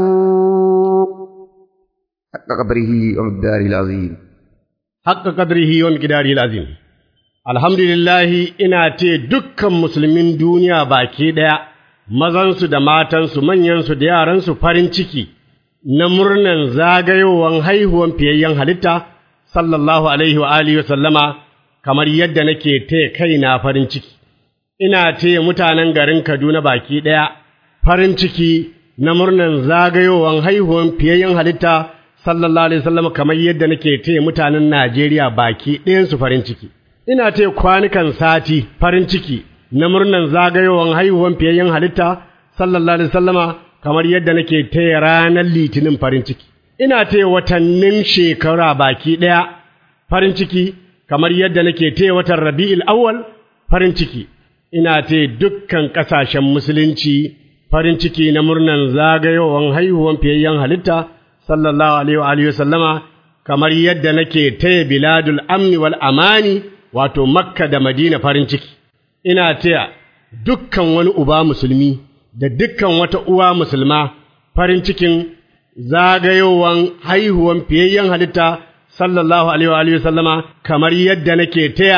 حق قدره ومقداره العظيم حق قدره ومقداره العظيم alhamdulillahi ina ce dukkan musulmin duniya baki ɗaya mazansu da matansu manyansu da yaransu farin ciki na murnan zagayowan haihuwan fiyayyen halitta sallallahu alaihi wa alihi wa sallama kamar yadda nake taya kaina farin ciki ina taya mutanen garin Kaduna baki ɗaya farin ciki na murnan zagayowan haihuwan fiyayyen halitta sallallahu alaihi wasallam kamar yadda nake taya mutanen Najeriya baki ɗayansu farin ciki ina taya kwanukan sati farin ciki na murnan zagayowan haihuwan fiyayyen halitta sallallahu alaihi wasallama kamar yadda nake taya ranar litinin farin ciki ina taya watannin shekara baki ɗaya farin ciki kamar yadda nake taya watan Rabi'ul Awwal farin ciki ina ta dukkan ƙasashen musulunci farin ciki na murnan zagayowan haihuwan fiyayyen halitta sallallahu alaihi wa sallama kamar yadda nake taya biladul amni wal amani wato makka da madina farin ciki ina taya dukkan wani uba musulmi da dukkan wata uwa musulma farin cikin zagayowan haihuwan fiyayyen halitta sallallahu alaihi wa sallama kamar yadda nake taya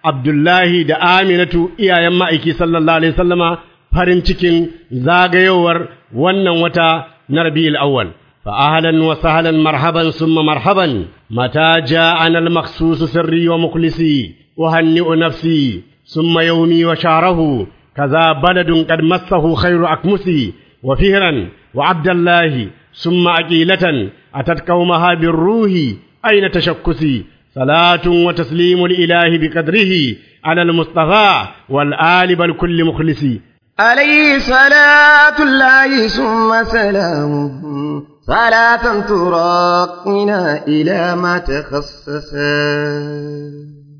Abdullahi da Aminatu iyayen ma'aiki sallallahu alaihi sallama farin cikin zagayowar wannan wata na Rabi'ul Awwal. فأهلا وسهلا مرحبا ثم مرحبا متى جاءنا المخصوص سري ومخلصي أهنئ نفسي ثم يومي وشعره كذا بلد قد مسه خير أكمسي وفهرا وعبد الله ثم أكيلة أتت قومها بالروح أين تشكسي صلاة وتسليم الإله بقدره على المصطفى والآل بل كل مخلصي عليه صلاة الله ثم سلامه صلاة تراقنا إلى ما تخصصا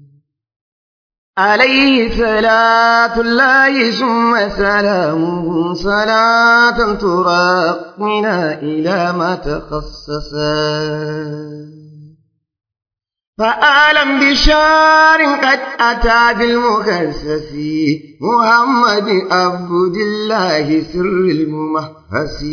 عليه صلاة الله ثم سلامه صلاة تراقنا إلى ما تخصصا فآلم بشار قد أتى بالمكسس محمد عبد الله سر الممهس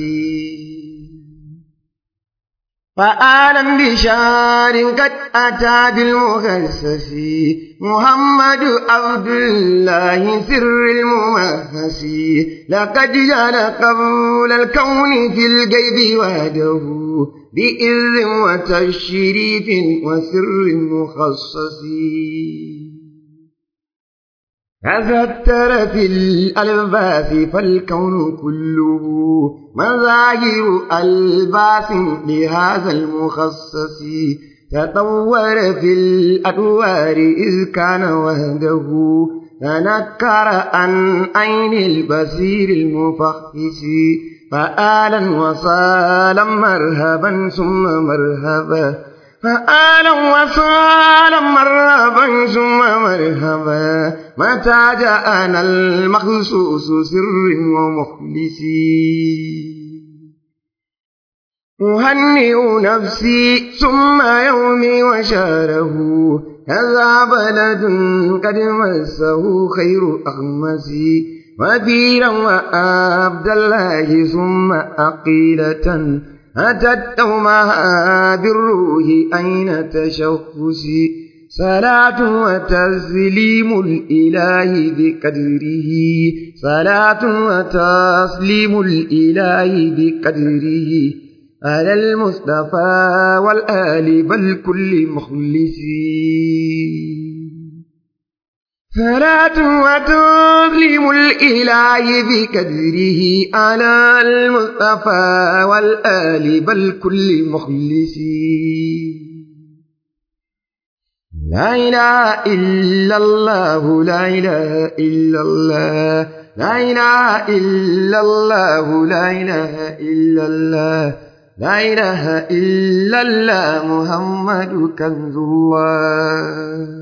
فآلم بشار قد أتى بالمكسس محمد عبد الله سر الممهس لقد جعل قبول الكون في الغيب وحده بإذن وتشريف وسر مخصص تذكر في الألباس فالكون كله مظاهر ألباس لهذا المخصص تطور في الأدوار إذ كان وحده تنكر عن عين البصير المفخس فآلا وصالا مرهبا ثم مرهبا فآلا وصالا مرهبا ثم مرهبا متى جاءنا المخصوص سر ومخلصي أهنئ نفسي ثم يومي وشاره هذا بلد قد مسه خير أخمسي وبيرا وعبد الله ثم أقيلة أتت يومها بالروح أين تشخصي صلاة وتسليم الإله بقدره صلاة وتسليم الإله بقدره على المصطفى والآل بل كل مخلصين صلاة وتسليم الإله بقدره على المصطفى والآل بل كل مخلصين لا إله إلا الله لا إله إلا الله لا إله إلا الله لا إله إلا الله لا إله إلا الله محمد كنز الله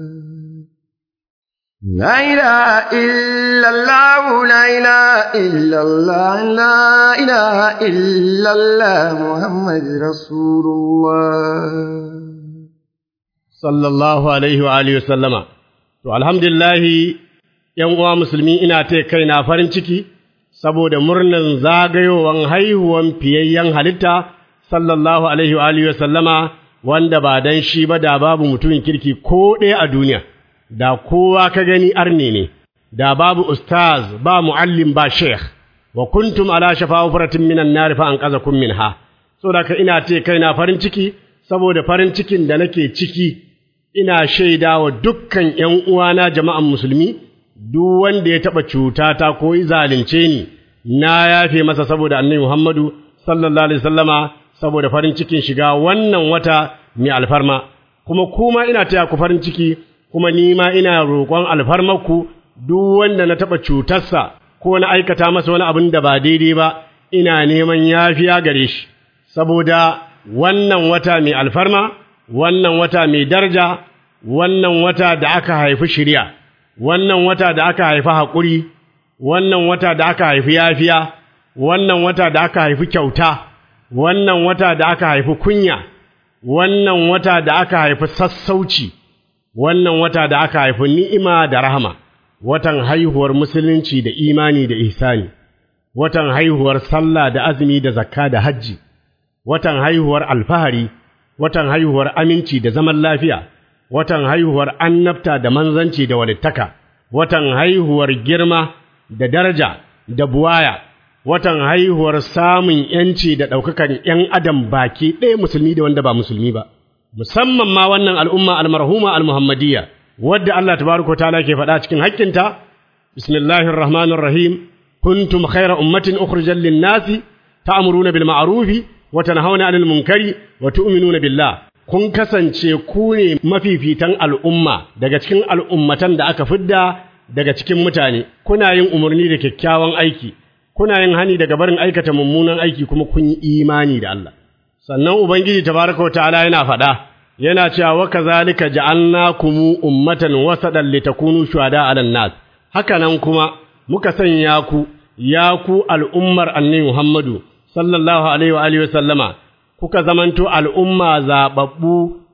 لا إله إلا الله لا إله إلا الله لا إله إلا الله محمد رسول الله sallallahu alaihi wa alihi sallama to alhamdulillahi yan uwa musulmi ina ta kaina farin ciki saboda murnan zagayowan haihuwan fiyayyen halitta sallallahu alaihi wa alihi sallama wanda ba dan shi ba da babu mutumin kirki ko ɗaya a duniya da kowa ka gani arne ne da babu ustaz ba muallim ba sheikh wa kuntum ala shafa hufratin minan nar fa anqazakum minha saboda ka ina ce kaina farin ciki saboda farin cikin da nake ciki ina shaida wa dukkan ’yan uwana jama'an musulmi, duk wanda ya taɓa cutata ko yi zalunce ni, na yafe masa saboda annabi Muhammadu sallallahu Alaihi sallama saboda farin cikin shiga wannan wata mai alfarma, kuma kuma ina taya ku farin ciki, kuma ni ma ina roƙon alfarmarku duk wanda na taɓa cutarsa ko na aikata masa wani abin da ba daidai ba, ina neman yafiya gare shi, saboda wannan wata mai alfarma, wannan wata mai daraja, wannan wata da aka haifi shirya, wannan wata da aka haifi haƙuri, wannan wata da aka haifi yafiya, wannan wata da aka haifi kyauta, wannan wata da aka haifi kunya, wannan wata da aka haifi sassauci, wannan wata da aka haifi ni'ima da rahama, watan haihuwar musulunci da imani da ihsani, watan haihuwar sallah da azumi da zakka da hajji. watan haihuwar alfahari, watan haihuwar aminci da zaman lafiya, watan haihuwar annabta da manzanci da walittaka watan haihuwar girma da daraja da buwaya watan haihuwar samun yanci da ɗaukakan ‘yan adam baki ɗaya musulmi da wanda ba musulmi ba musamman ma wannan al'umma almarhuma almuhammadiyya wadda Allah tabaraka ta'ala ke faɗa cikin haƙƙinta bismillahir rahmanir rahim kuntum khayra ummatin ukhrijal lin-nasi ta'muruna bil ma'rufi wa tanhauna 'anil munkari wa tu'minuna billah kun kasance ku ne mafifitan al'umma daga cikin al'ummatan da aka fidda daga cikin mutane kuna yin umarni da kyakkyawan aiki kuna yin hani daga barin aikata mummunan aiki kuma kun yi imani da Allah sannan ubangiji tabaraka wa ta'ala yana faɗa yana cewa wa kazalika ja'alnakum ummatan wasadan litakunu shuhada 'alan nas haka nan kuma muka sanya ku ya ku al'ummar annabi Muhammadu sallallahu alaihi wa alihi wa sallama kuka zamanto al'umma zaɓaɓɓu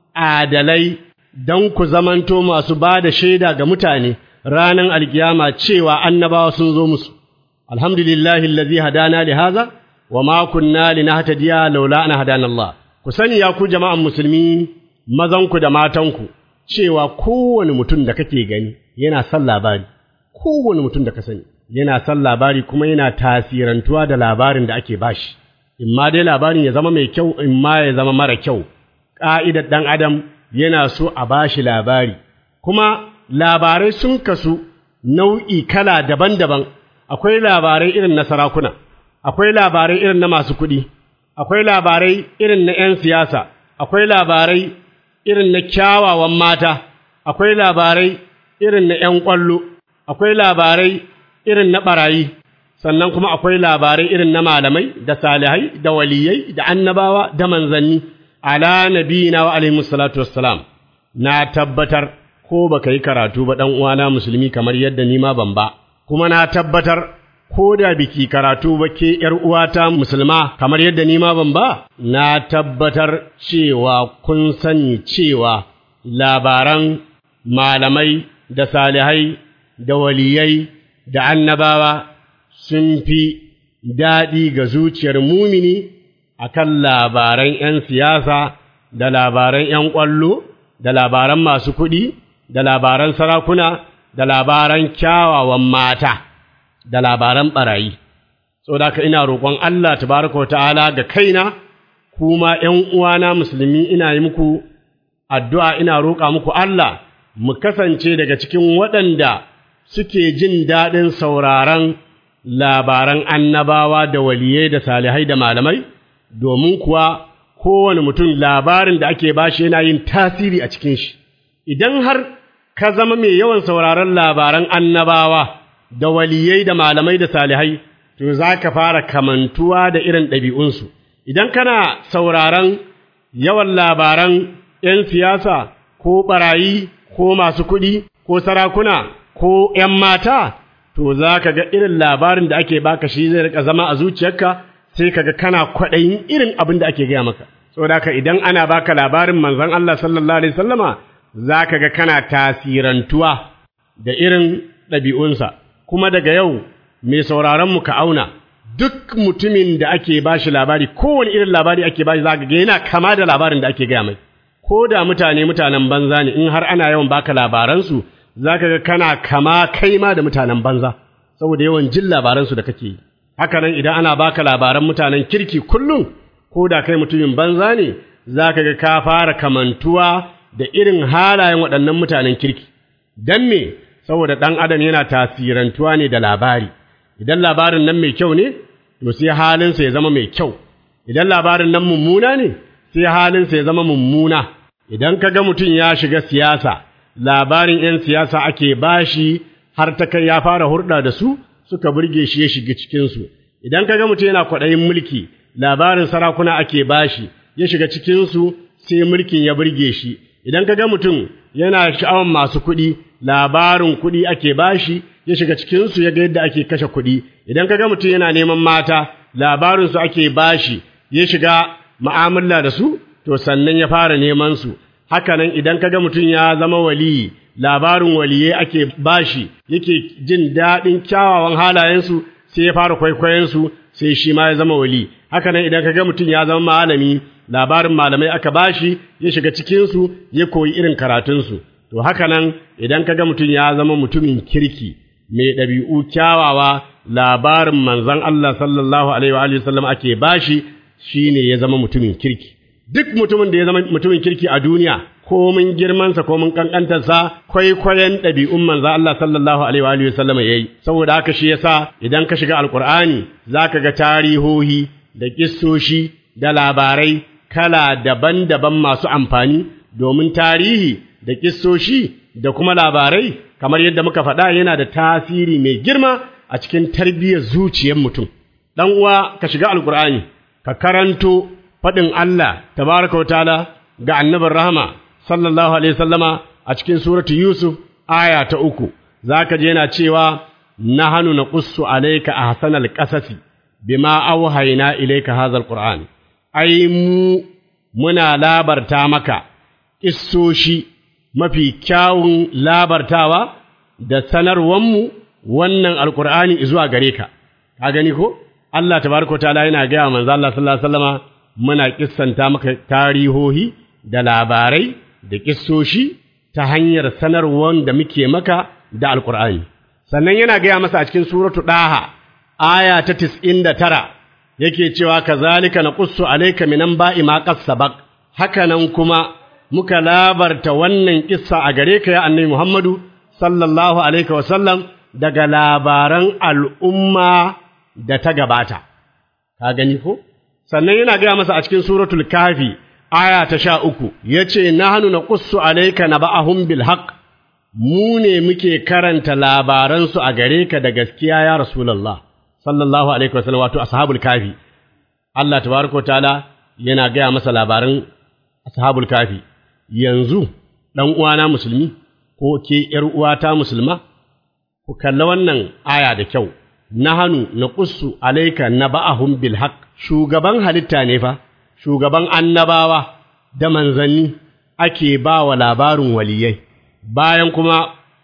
adalai don ku zamanto masu ba da shaida ga mutane ranar alkiyama cewa annabawa sun zo musu. Alhamdulillahi allazi hadana li haza wa ma kunna linahtadiya laula an hadana Allah. Ku sani ya ku jama'an musulmi mazanku da matanku cewa kowane mutum da kake gani yana son labari. Kowane mutum da ka sani yana son labari kuma yana tasirantuwa da labarin da ake bashi. in ma dai labarin ya zama mai kyau in ma ya zama mara kyau ƙa'idar ɗan adam yana so a ba shi labari kuma labarai sun kasu nau'i kala daban-daban akwai labarai irin na sarakuna akwai labarai irin na masu kuɗi akwai labarai irin na ‘yan siyasa akwai labarai irin na kyawawan mata akwai labarai irin na ‘yan ƙwallo akwai labarai irin na ɓarayi sannan kuma akwai labarai irin na malamai da salihai da waliyai da annabawa da manzanni ala nabiyina wa alaihi salatu wassalam na tabbatar ko baka yi karatu ba dan uwana musulmi kamar yadda ni ma ban ba kuma na tabbatar ko da biki karatu ba ke yar uwata musulma kamar yadda ni ma ban ba na tabbatar cewa kun sani cewa labaran malamai da salihai da waliyai da annabawa sun fi daɗi ga zuciyar mumini a kan labaran ’yan siyasa da labaran ’yan ƙwallo da labaran masu kuɗi da labaran sarakuna da labaran kyawawan mata da labaran ɓarayi. Saboda haka ina roƙon Allah tabaraka wa ta'ala ga kaina, kuma ’yan uwana musulmi ina yi muku addu'a ina roƙa muku Allah mu kasance daga cikin waɗanda suke jin daɗin sauraron labaran annabawa da waliyai da salihai da malamai, domin kuwa kowane mutum labarin da ake bashi yana yin tasiri a cikin shi. Idan har ka zama mai yawan sauraron labaran annabawa da waliyai da malamai da salihai, to za ka fara kamantuwa da irin ɗabi'unsu. Idan kana sauraron yawan labaran ’yan siyasa ko ɓarayi ko masu kuɗi ko sarakuna ko ’yan mata, to za ka ga irin labarin da ake baka shi zai rika zama a zuciyarka sai ka ga kana kwaɗayin irin abin da ake gaya maka saboda haka idan ana baka labarin manzon Allah sallallahu alaihi wasallama za ka ga kana tasirantuwa da irin ɗabi'unsa kuma daga yau mai sauraron mu ka auna duk mutumin da ake bashi labari kowane irin labari ake bashi za ka ga yana kama da labarin da ake gaya mai ko da mutane mutanen banza ne in har ana yawan baka labaransu za ka ga kana kama kai ma da mutanen banza saboda yawan jin labaransu da kake yi haka nan idan ana baka labaran mutanen kirki kullum ko da kai mutumin banza ne za ka ga ka fara kamantuwa da irin halayen waɗannan mutanen kirki don me saboda ɗan adam yana tasirantuwa ne da labari idan labarin nan mai kyau ne to sai halinsa ya zama mai kyau idan labarin nan mummuna ne sai halinsa ya zama mummuna idan ka ga mutum ya shiga siyasa labarin ‘yan siyasa ake bashi har ta kai ya fara hurɗa da su suka burge shi ya shiga cikinsu, idan ka ga mutum yana kwaɗayin mulki, labarin sarakuna ake bashi ya shiga cikinsu sai mulkin ya burge shi, idan ka ga mutum yana sha'awan masu kuɗi, labarin kuɗi ake bashi ya shiga cikinsu ya ga yadda ake kashe kuɗi, idan ka ga mutum yana neman mata, labarinsu ake bashi ya shiga mu'amala da su, to sannan ya fara neman su. hakanan idan kaga mutum ya zama waliyi labarin waliyai ake bashi yake jin daɗin kyawawan halayensu sai ya fara kwaikwayonsu sai shi ma ya zama wali hakanan idan kaga mutum ya zama malami labarin malamai aka bashi ya shiga cikinsu ya koyi irin karatunsu to haka nan idan ka ga mutum ya zama mutumin kirki mai ɗabi'u kyawawa labarin manzon Allah sallallahu alaihi wa alihi wasallam ake bashi shine ya zama mutumin kirki duk mutumin da ya zama mutumin kirki a duniya komin girmansa komin kankantarsa kwaikwayon ɗabi'un manzo Allah sallallahu alaihi wa alihi wasallam yayi saboda haka shi yasa idan ka shiga alqur'ani zaka ga tarihohi da kissoshi da labarai kala daban-daban masu amfani domin tarihi da kissoshi da kuma labarai kamar yadda muka faɗa yana da tasiri mai girma a cikin tarbiyyar zuciyar mutum dan uwa ka shiga alqur'ani ka karanto faɗin Allah tabaraka wa ta'ala ga annabin rahama sallallahu alaihi sallama a cikin suratu Yusuf aya ta uku zaka je yana cewa nahanu naqussu alayka ahsanal qasasi bima awhayna ilayka hadha alquran ai mu muna labarta maka kissoshi mafi kyawun labartawa da sanarwanmu wannan alqur'ani zuwa gare ka ka gani ko Allah tabaraka ta'ala yana ga manzo Allah sallallahu alaihi wasallama muna kissanta maka tarihohi da labarai da kissoshi ta hanyar sanarwar da muke maka da alkur'ani sannan yana gaya masa a cikin suratu ɗaha aya ta tis'in da tara yake cewa kazalika na ƙussu alaika minan ba'i ma sabaq haka nan kuma muka labarta wannan kissa a gare ka ya annabi Muhammadu sallallahu alaihi wasallam daga labaran al'umma da ta gabata ka gani ko sannan yana gaya masa a cikin suratul kafi aya ta sha uku ya ce na hannu na ƙussu alaika na ba'ahun bilhaq mu ne muke karanta labaransu a gare ka da gaskiya ya rasulallah sallallahu alaihi wasallam wato ashabul kafi Allah tabaraka ta'ala yana gaya masa labaran ashabul kafi yanzu dan uwana musulmi ko ke ƴar uwata musulma ku kalla wannan aya da kyau nahanu naqussu alayka naba'ahum bil haqq shugaban halitta ne fa shugaban annabawa da manzanni ake ba wa labarin waliyai bayan kuma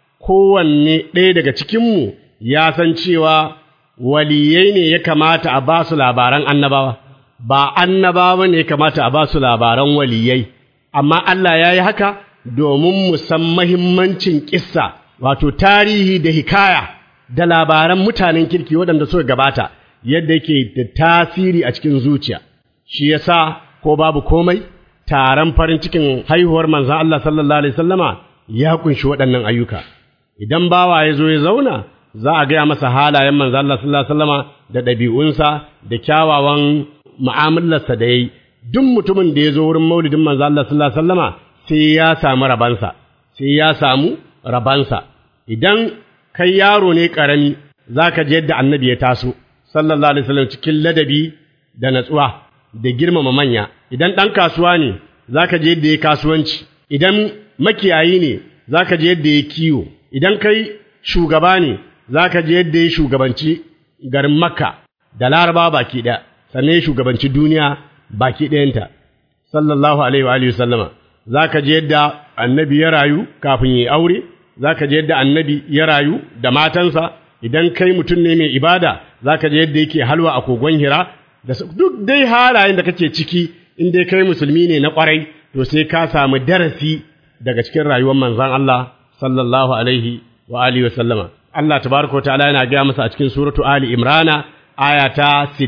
kowanne ɗaya daga cikinmu ya san cewa waliyai ne ya kamata a ba su labaran annabawa ba annabawa ne ya kamata a ba su labaran waliyai amma Allah ya yi haka domin mu san mahimmancin kissa wato tarihi da hikaya da labaran mutanen kirki waɗanda suka gabata yadda yake da tasiri a cikin zuciya shi yasa ko babu komai taron farin cikin haihuwar manzon Allah sallallahu alaihi wasallama ya kunshi waɗannan ayyuka idan bawa ya zo ya zauna za a gaya masa halayen manzon Allah sallallahu alaihi wasallama da ɗabi'unsa da kyawawan mu'amalarsa da yayi duk mutumin da ya zo wurin maulidin manzon Allah sallallahu alaihi wasallama sai ya samu rabansa sai ya samu rabansa idan kai yaro ne ƙarami za ka ji yadda annabi ya taso sallallahu alaihi wasallam cikin ladabi da natsuwa da girmama manya idan ɗan kasuwa ne za ka ji yadda ya kasuwanci idan makiyayi ne za ka ji yadda ya kiwo idan kai shugaba ne za ka ji yadda ya shugabanci garin makka da laraba baki ɗaya sannan ya shugabanci duniya baki ɗayanta sallallahu alaihi wa alihi sallama za ka ji yadda annabi ya rayu kafin ya aure za ka ji yadda annabi ya rayu da matansa idan kai mutum ne mai ibada za ka ji yadda yake halwa a kogon hira da duk dai halayen da kake ciki in dai kai musulmi ne na kwarai to sai ka samu darasi daga cikin rayuwar manzon Allah sallallahu alaihi wa alihi wa sallama Allah tabaraka wa ta'ala yana gaya masa a cikin suratu Ali Imrana aya ta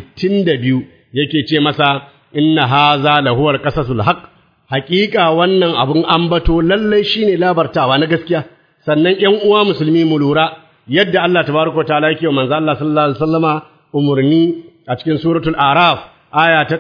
62 yake ce masa inna haza lahuwar qasasul haqq haƙiƙa wannan abun ambato lallai shine labartawa na gaskiya sannan ƴan uwa musulmi mu lura yadda Allah tabaraka wa ta'ala yake wa manzo Allah sallallahu alaihi wasallama umurni a cikin suratul araf aya ta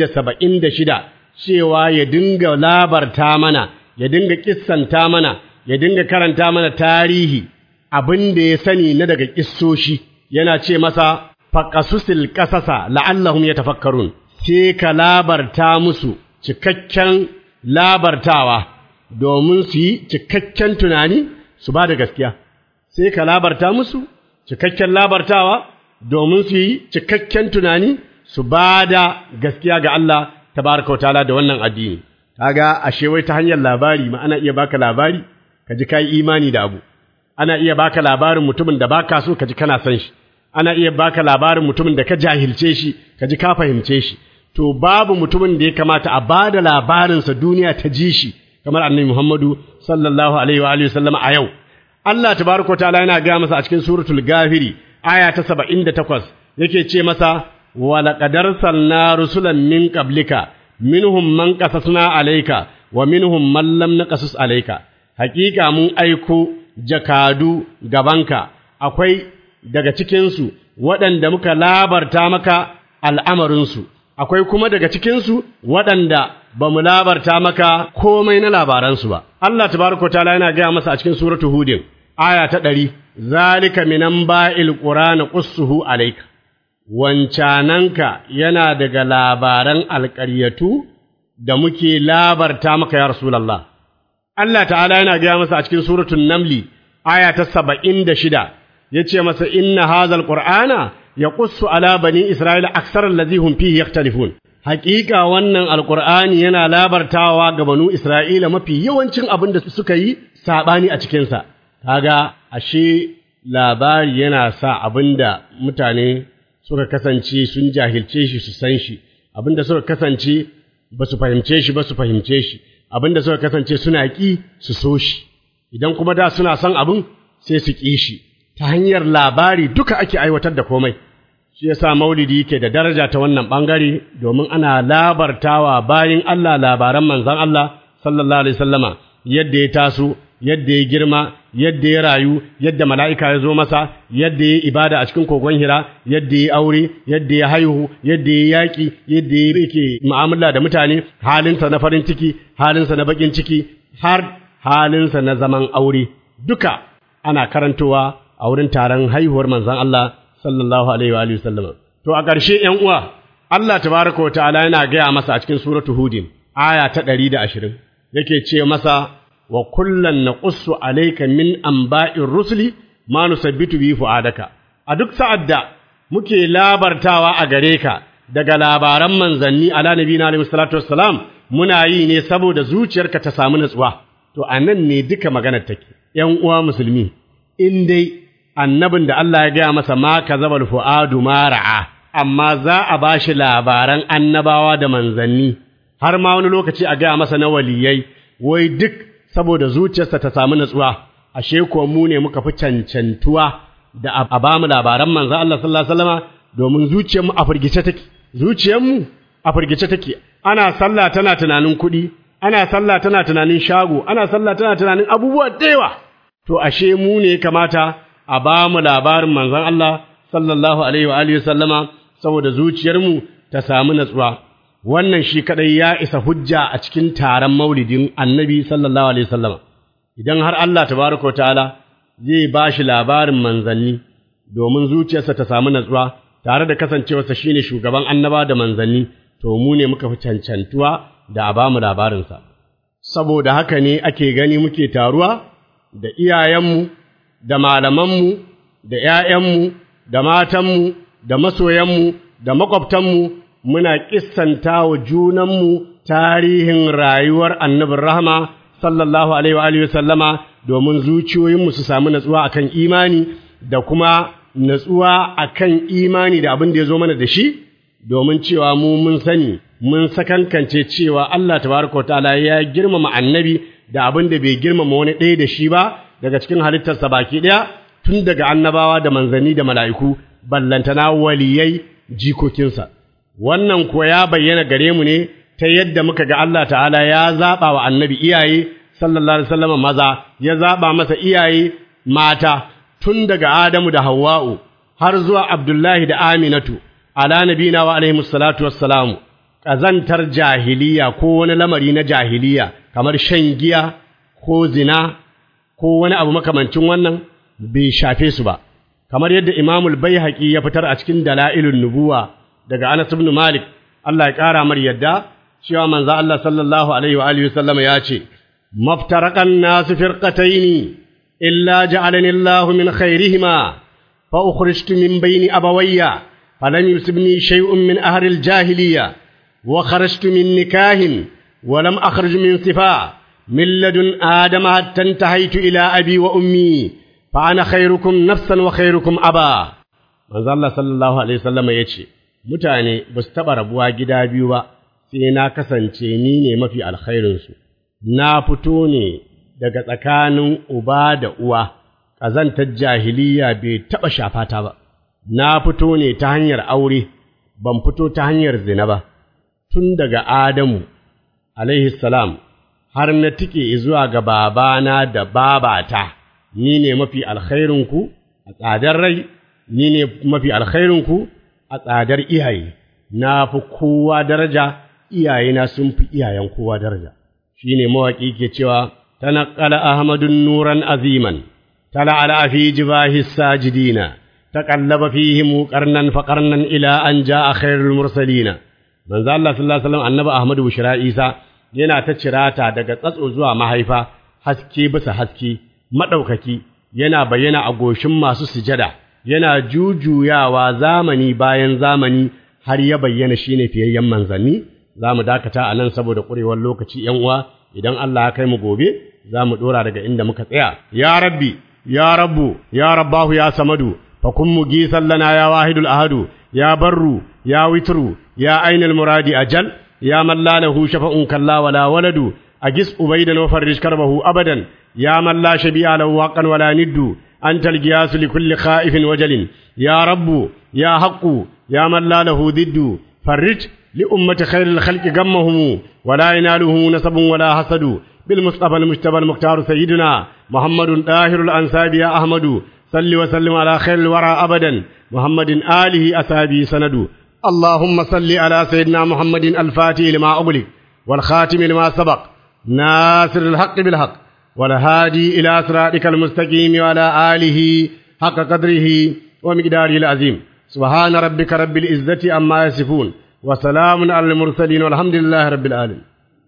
176 cewa ya dinga labarta mana ya dinga kissanta mana ya dinga karanta mana tarihi abin da ya sani na daga kissoshi yana ce masa faqasusil qasasa la'allahum yatafakkarun sai ka labarta musu cikakken labartawa domin su yi cikakken tunani su ba da gaskiya sai ka labarta musu cikakken labartawa domin su yi cikakken tunani su ba da gaskiya ga Allah tabaraka wa ta'ala da wannan addini kaga ashe wai ta hanyar labari ma ana iya baka labari ka ji kai imani da abu ana iya baka labarin mutumin da baka so ka ji kana san shi ana iya baka labarin mutumin da ka jahilce shi ka ji ka fahimce shi to babu mutumin da ya kamata a ba da labarinsa duniya ta ji shi kamar annabi Muhammadu sallallahu alaihi wa alihi sallama a yau Allah tabaraka ta'ala yana ga masa a cikin suratul gafiri aya ta 78 yake ce masa wa laqad arsalna rusulan min qablika minhum man qasasna alayka wa minhum man lam naqasus alayka haƙiƙa mun aiko jakadu gabanka akwai daga cikinsu waɗanda muka labarta maka al'amarinsu, akwai kuma daga cikinsu waɗanda ba mu labarta maka komai na labaransu ba. Allah tabaraka ta'ala yana gaya masa a cikin suratu Hudin, aya ta ɗari, zalika minan ba'il ƙurana ƙussuhu alaika. Wancananka yana daga labaran alƙaryatu da muke labarta maka ya Rasulallah. Allah ta'ala yana gaya masa a cikin suratun Namli, aya ta saba'in da shida, ya ce masa inna hazal qur'ana ya ƙussu ala bani isra'ila aksar allazi hum fihi yaktalifun haƙiƙa wannan alqur'ani yana labartawa ga banu isra'ila mafi yawancin abin da suka yi sabani a cikin sa kaga ashe labari yana sa abinda mutane suka kasance sun jahilce shi su san shi abinda suka kasance ba su fahimce shi ba su fahimce shi abinda suka kasance suna ƙi su so shi idan kuma da suna son abin sai su ƙi shi ta hanyar labari duka ake aiwatar da komai shi yasa maulidi yake da daraja ta wannan bangare domin ana labartawa bayin Allah labaran manzon Allah sallallahu alaihi wasallama yadda ya taso yadda ya girma yadda ya rayu yadda mala'ika ya zo masa yadda ya ibada a cikin kogon hira yadda ya aure yadda ya haihu yadda ya yaƙi yadda ya yake mu'amala da mutane halinsa na farin ciki halinsa na bakin ciki har halinsa na zaman aure duka ana karantowa a wurin taron haihuwar manzon Allah sallallahu alaihi wa alihi sallama to a ƙarshe ƴan uwa Allah tabaraka wa ta'ala yana gaya masa a cikin suratu hudin aya ta 120 yake ce masa wa kullan naqussu alayka min anba'ir rusuli ma nusabbitu bi fu'adaka a duk sa'ad da muke labartawa a gare ka daga labaran manzanni ala nabiyina alaihi salatu wassalam muna yi ne saboda zuciyarka ta samu natsuwa to anan ne duka maganar take ƴan uwa musulmi in dai annabin da Allah ya gaya masa ma kazabal fu'adu ma ra'a amma za a bashi labaran annabawa da manzanni har ma wani lokaci a gaya masa na waliyai wai duk saboda zuciyarsa ta samu natsuwa ashe ko mu ne muka fi cancantuwa da a ba mu labaran manzon Allah sallallahu alaihi wasallama domin zuciyarmu a firgice take zuciyarmu a firgice take ana sallah tana tunanin kuɗi ana sallah tana tunanin shago ana sallah tana tunanin abubuwa da yawa to ashe mu ne kamata a ba mu labarin manzon Allah sallallahu alaihi wa alihi sallama saboda zuciyarmu ta samu natsuwa wannan shi kadai ya isa hujja a cikin taron maulidin annabi sallallahu alaihi sallama idan har Allah tabaraka ta'ala zai ba shi labarin manzanni domin zuciyarsa ta samu natsuwa tare da kasancewarsa shine shugaban annaba da manzanni to mu ne muka fi cancantuwa da a ba mu labarinsa saboda haka ne ake gani muke taruwa da iyayenmu da malamanmu, da ’ya'yanmu, da matanmu, da masoyanmu, da maƙwabtanmu, muna ƙissanta wa junanmu tarihin rayuwar annabin rahama, sallallahu Alaihi wa sallama, domin zuciyoyinmu su samu natsuwa a kan imani, da kuma natsuwa a kan imani da abin da ya zo mana da shi, domin cewa mu mun sani, mun sakankance cewa Allah tabaraka wa ta'ala ya girmama annabi da abin da bai girmama wani ɗaya da shi ba, daga cikin halittarsa baki ɗaya tun daga annabawa da manzanni da mala'iku ballantana waliyai jikokinsa wannan kuwa ya bayyana gare mu ne ta yadda muka ga Allah ta'ala ya zaɓa wa annabi iyaye sallallahu alaihi wasallam maza ya zaɓa masa iyaye mata tun daga Adamu da Hawwa'u har zuwa Abdullahi da Aminatu ala nabina wa alaihi salatu wassalamu ƙazantar jahiliya ko wani lamari na jahiliya kamar shan giya ko zina ko wani abu makamancin wannan bai shafe su ba kamar yadda imamul baihaqi ya fitar a cikin dalailun nubuwa daga Anas ibn Malik Allah ya kara mar yadda cewa manzo Allah sallallahu alaihi wa alihi sallama ya ce maftaraqan nas firqataini illa ja'alani Allah min khairihima fa ukhrijtu min bayni abawayya falam yusibni shay'un min ahli al-jahiliyya wa kharajtu min nikahin ولم أخرج من صفاء من لدن آدم حتى انتهيت إلى أبي وأمي فأنا خيركم نفسا وخيركم أبا manzo Allah sallallahu alaihi wasallam yace mutane ba su taɓa rabuwa gida biyu ba sai na kasance ni ne mafi alkhairinsu na fito ne daga tsakanin uba da uwa ƙazantar jahiliya bai taɓa shafata ba na fito ne ta hanyar aure ban fito ta hanyar zina ba tun daga Adamu alaihi salam har na tike zuwa ga babana da babata ni ne mafi alkhairinku a tsadar rai ni ne mafi alkhairinku a tsadar iyaye na fi kowa daraja iyayena sun fi iyayen kowa daraja shine mawaƙi ke cewa tanaqqala ahmadun nuran aziman tala'ala fi jibahi sajidina taqallaba fihim qarnan fa qarnan ila an jaa khairul mursalina manzo Allah sallallahu alaihi wasallam annabi Ahmadu Bushra Isa yana ta cirata daga tsatso zuwa mahaifa haske bisa haske madaukaki yana bayyana a goshin masu sujada yana jujuyawa zamani bayan zamani har ya bayyana shine fiyayyen manzanni za mu dakata a nan saboda ƙurewar lokaci ‘yan uwa idan Allah ya kai mu gobe za mu ɗora daga inda muka tsaya ya rabbi ya rabbu ya rabbahu ya samadu fa kun mu gisan lana ya wahidul ahadu ya barru ya witru ya ainul muradi ajal ya man la lahu shafa'un kalla wala waladu agis ubaydan wa farrij karbahu abadan ya man la shabi'a lahu haqqan wala niddu anta al-giyas li kulli khaifin wajalin ya rabbu ya haqqu ya man la lahu diddu farrij لأمة خير الخلق غمهم ولا يناله نسب ولا حسد بالمصطفى المجتبى المختار سيدنا محمد طاهر الأنساب يا أحمد صل وسلم على خير الورى أبدا محمد آله أسابي سند اللهم صل على سيدنا محمد الفاتح لما أغلق والخاتم لما سبق ناصر الحق بالحق والهادي إلى صراطك المستقيم وعلى آله حق قدره ومقداره العظيم سبحان ربك رب العزة عما يصفون وسلام على المرسلين والحمد لله رب العالمين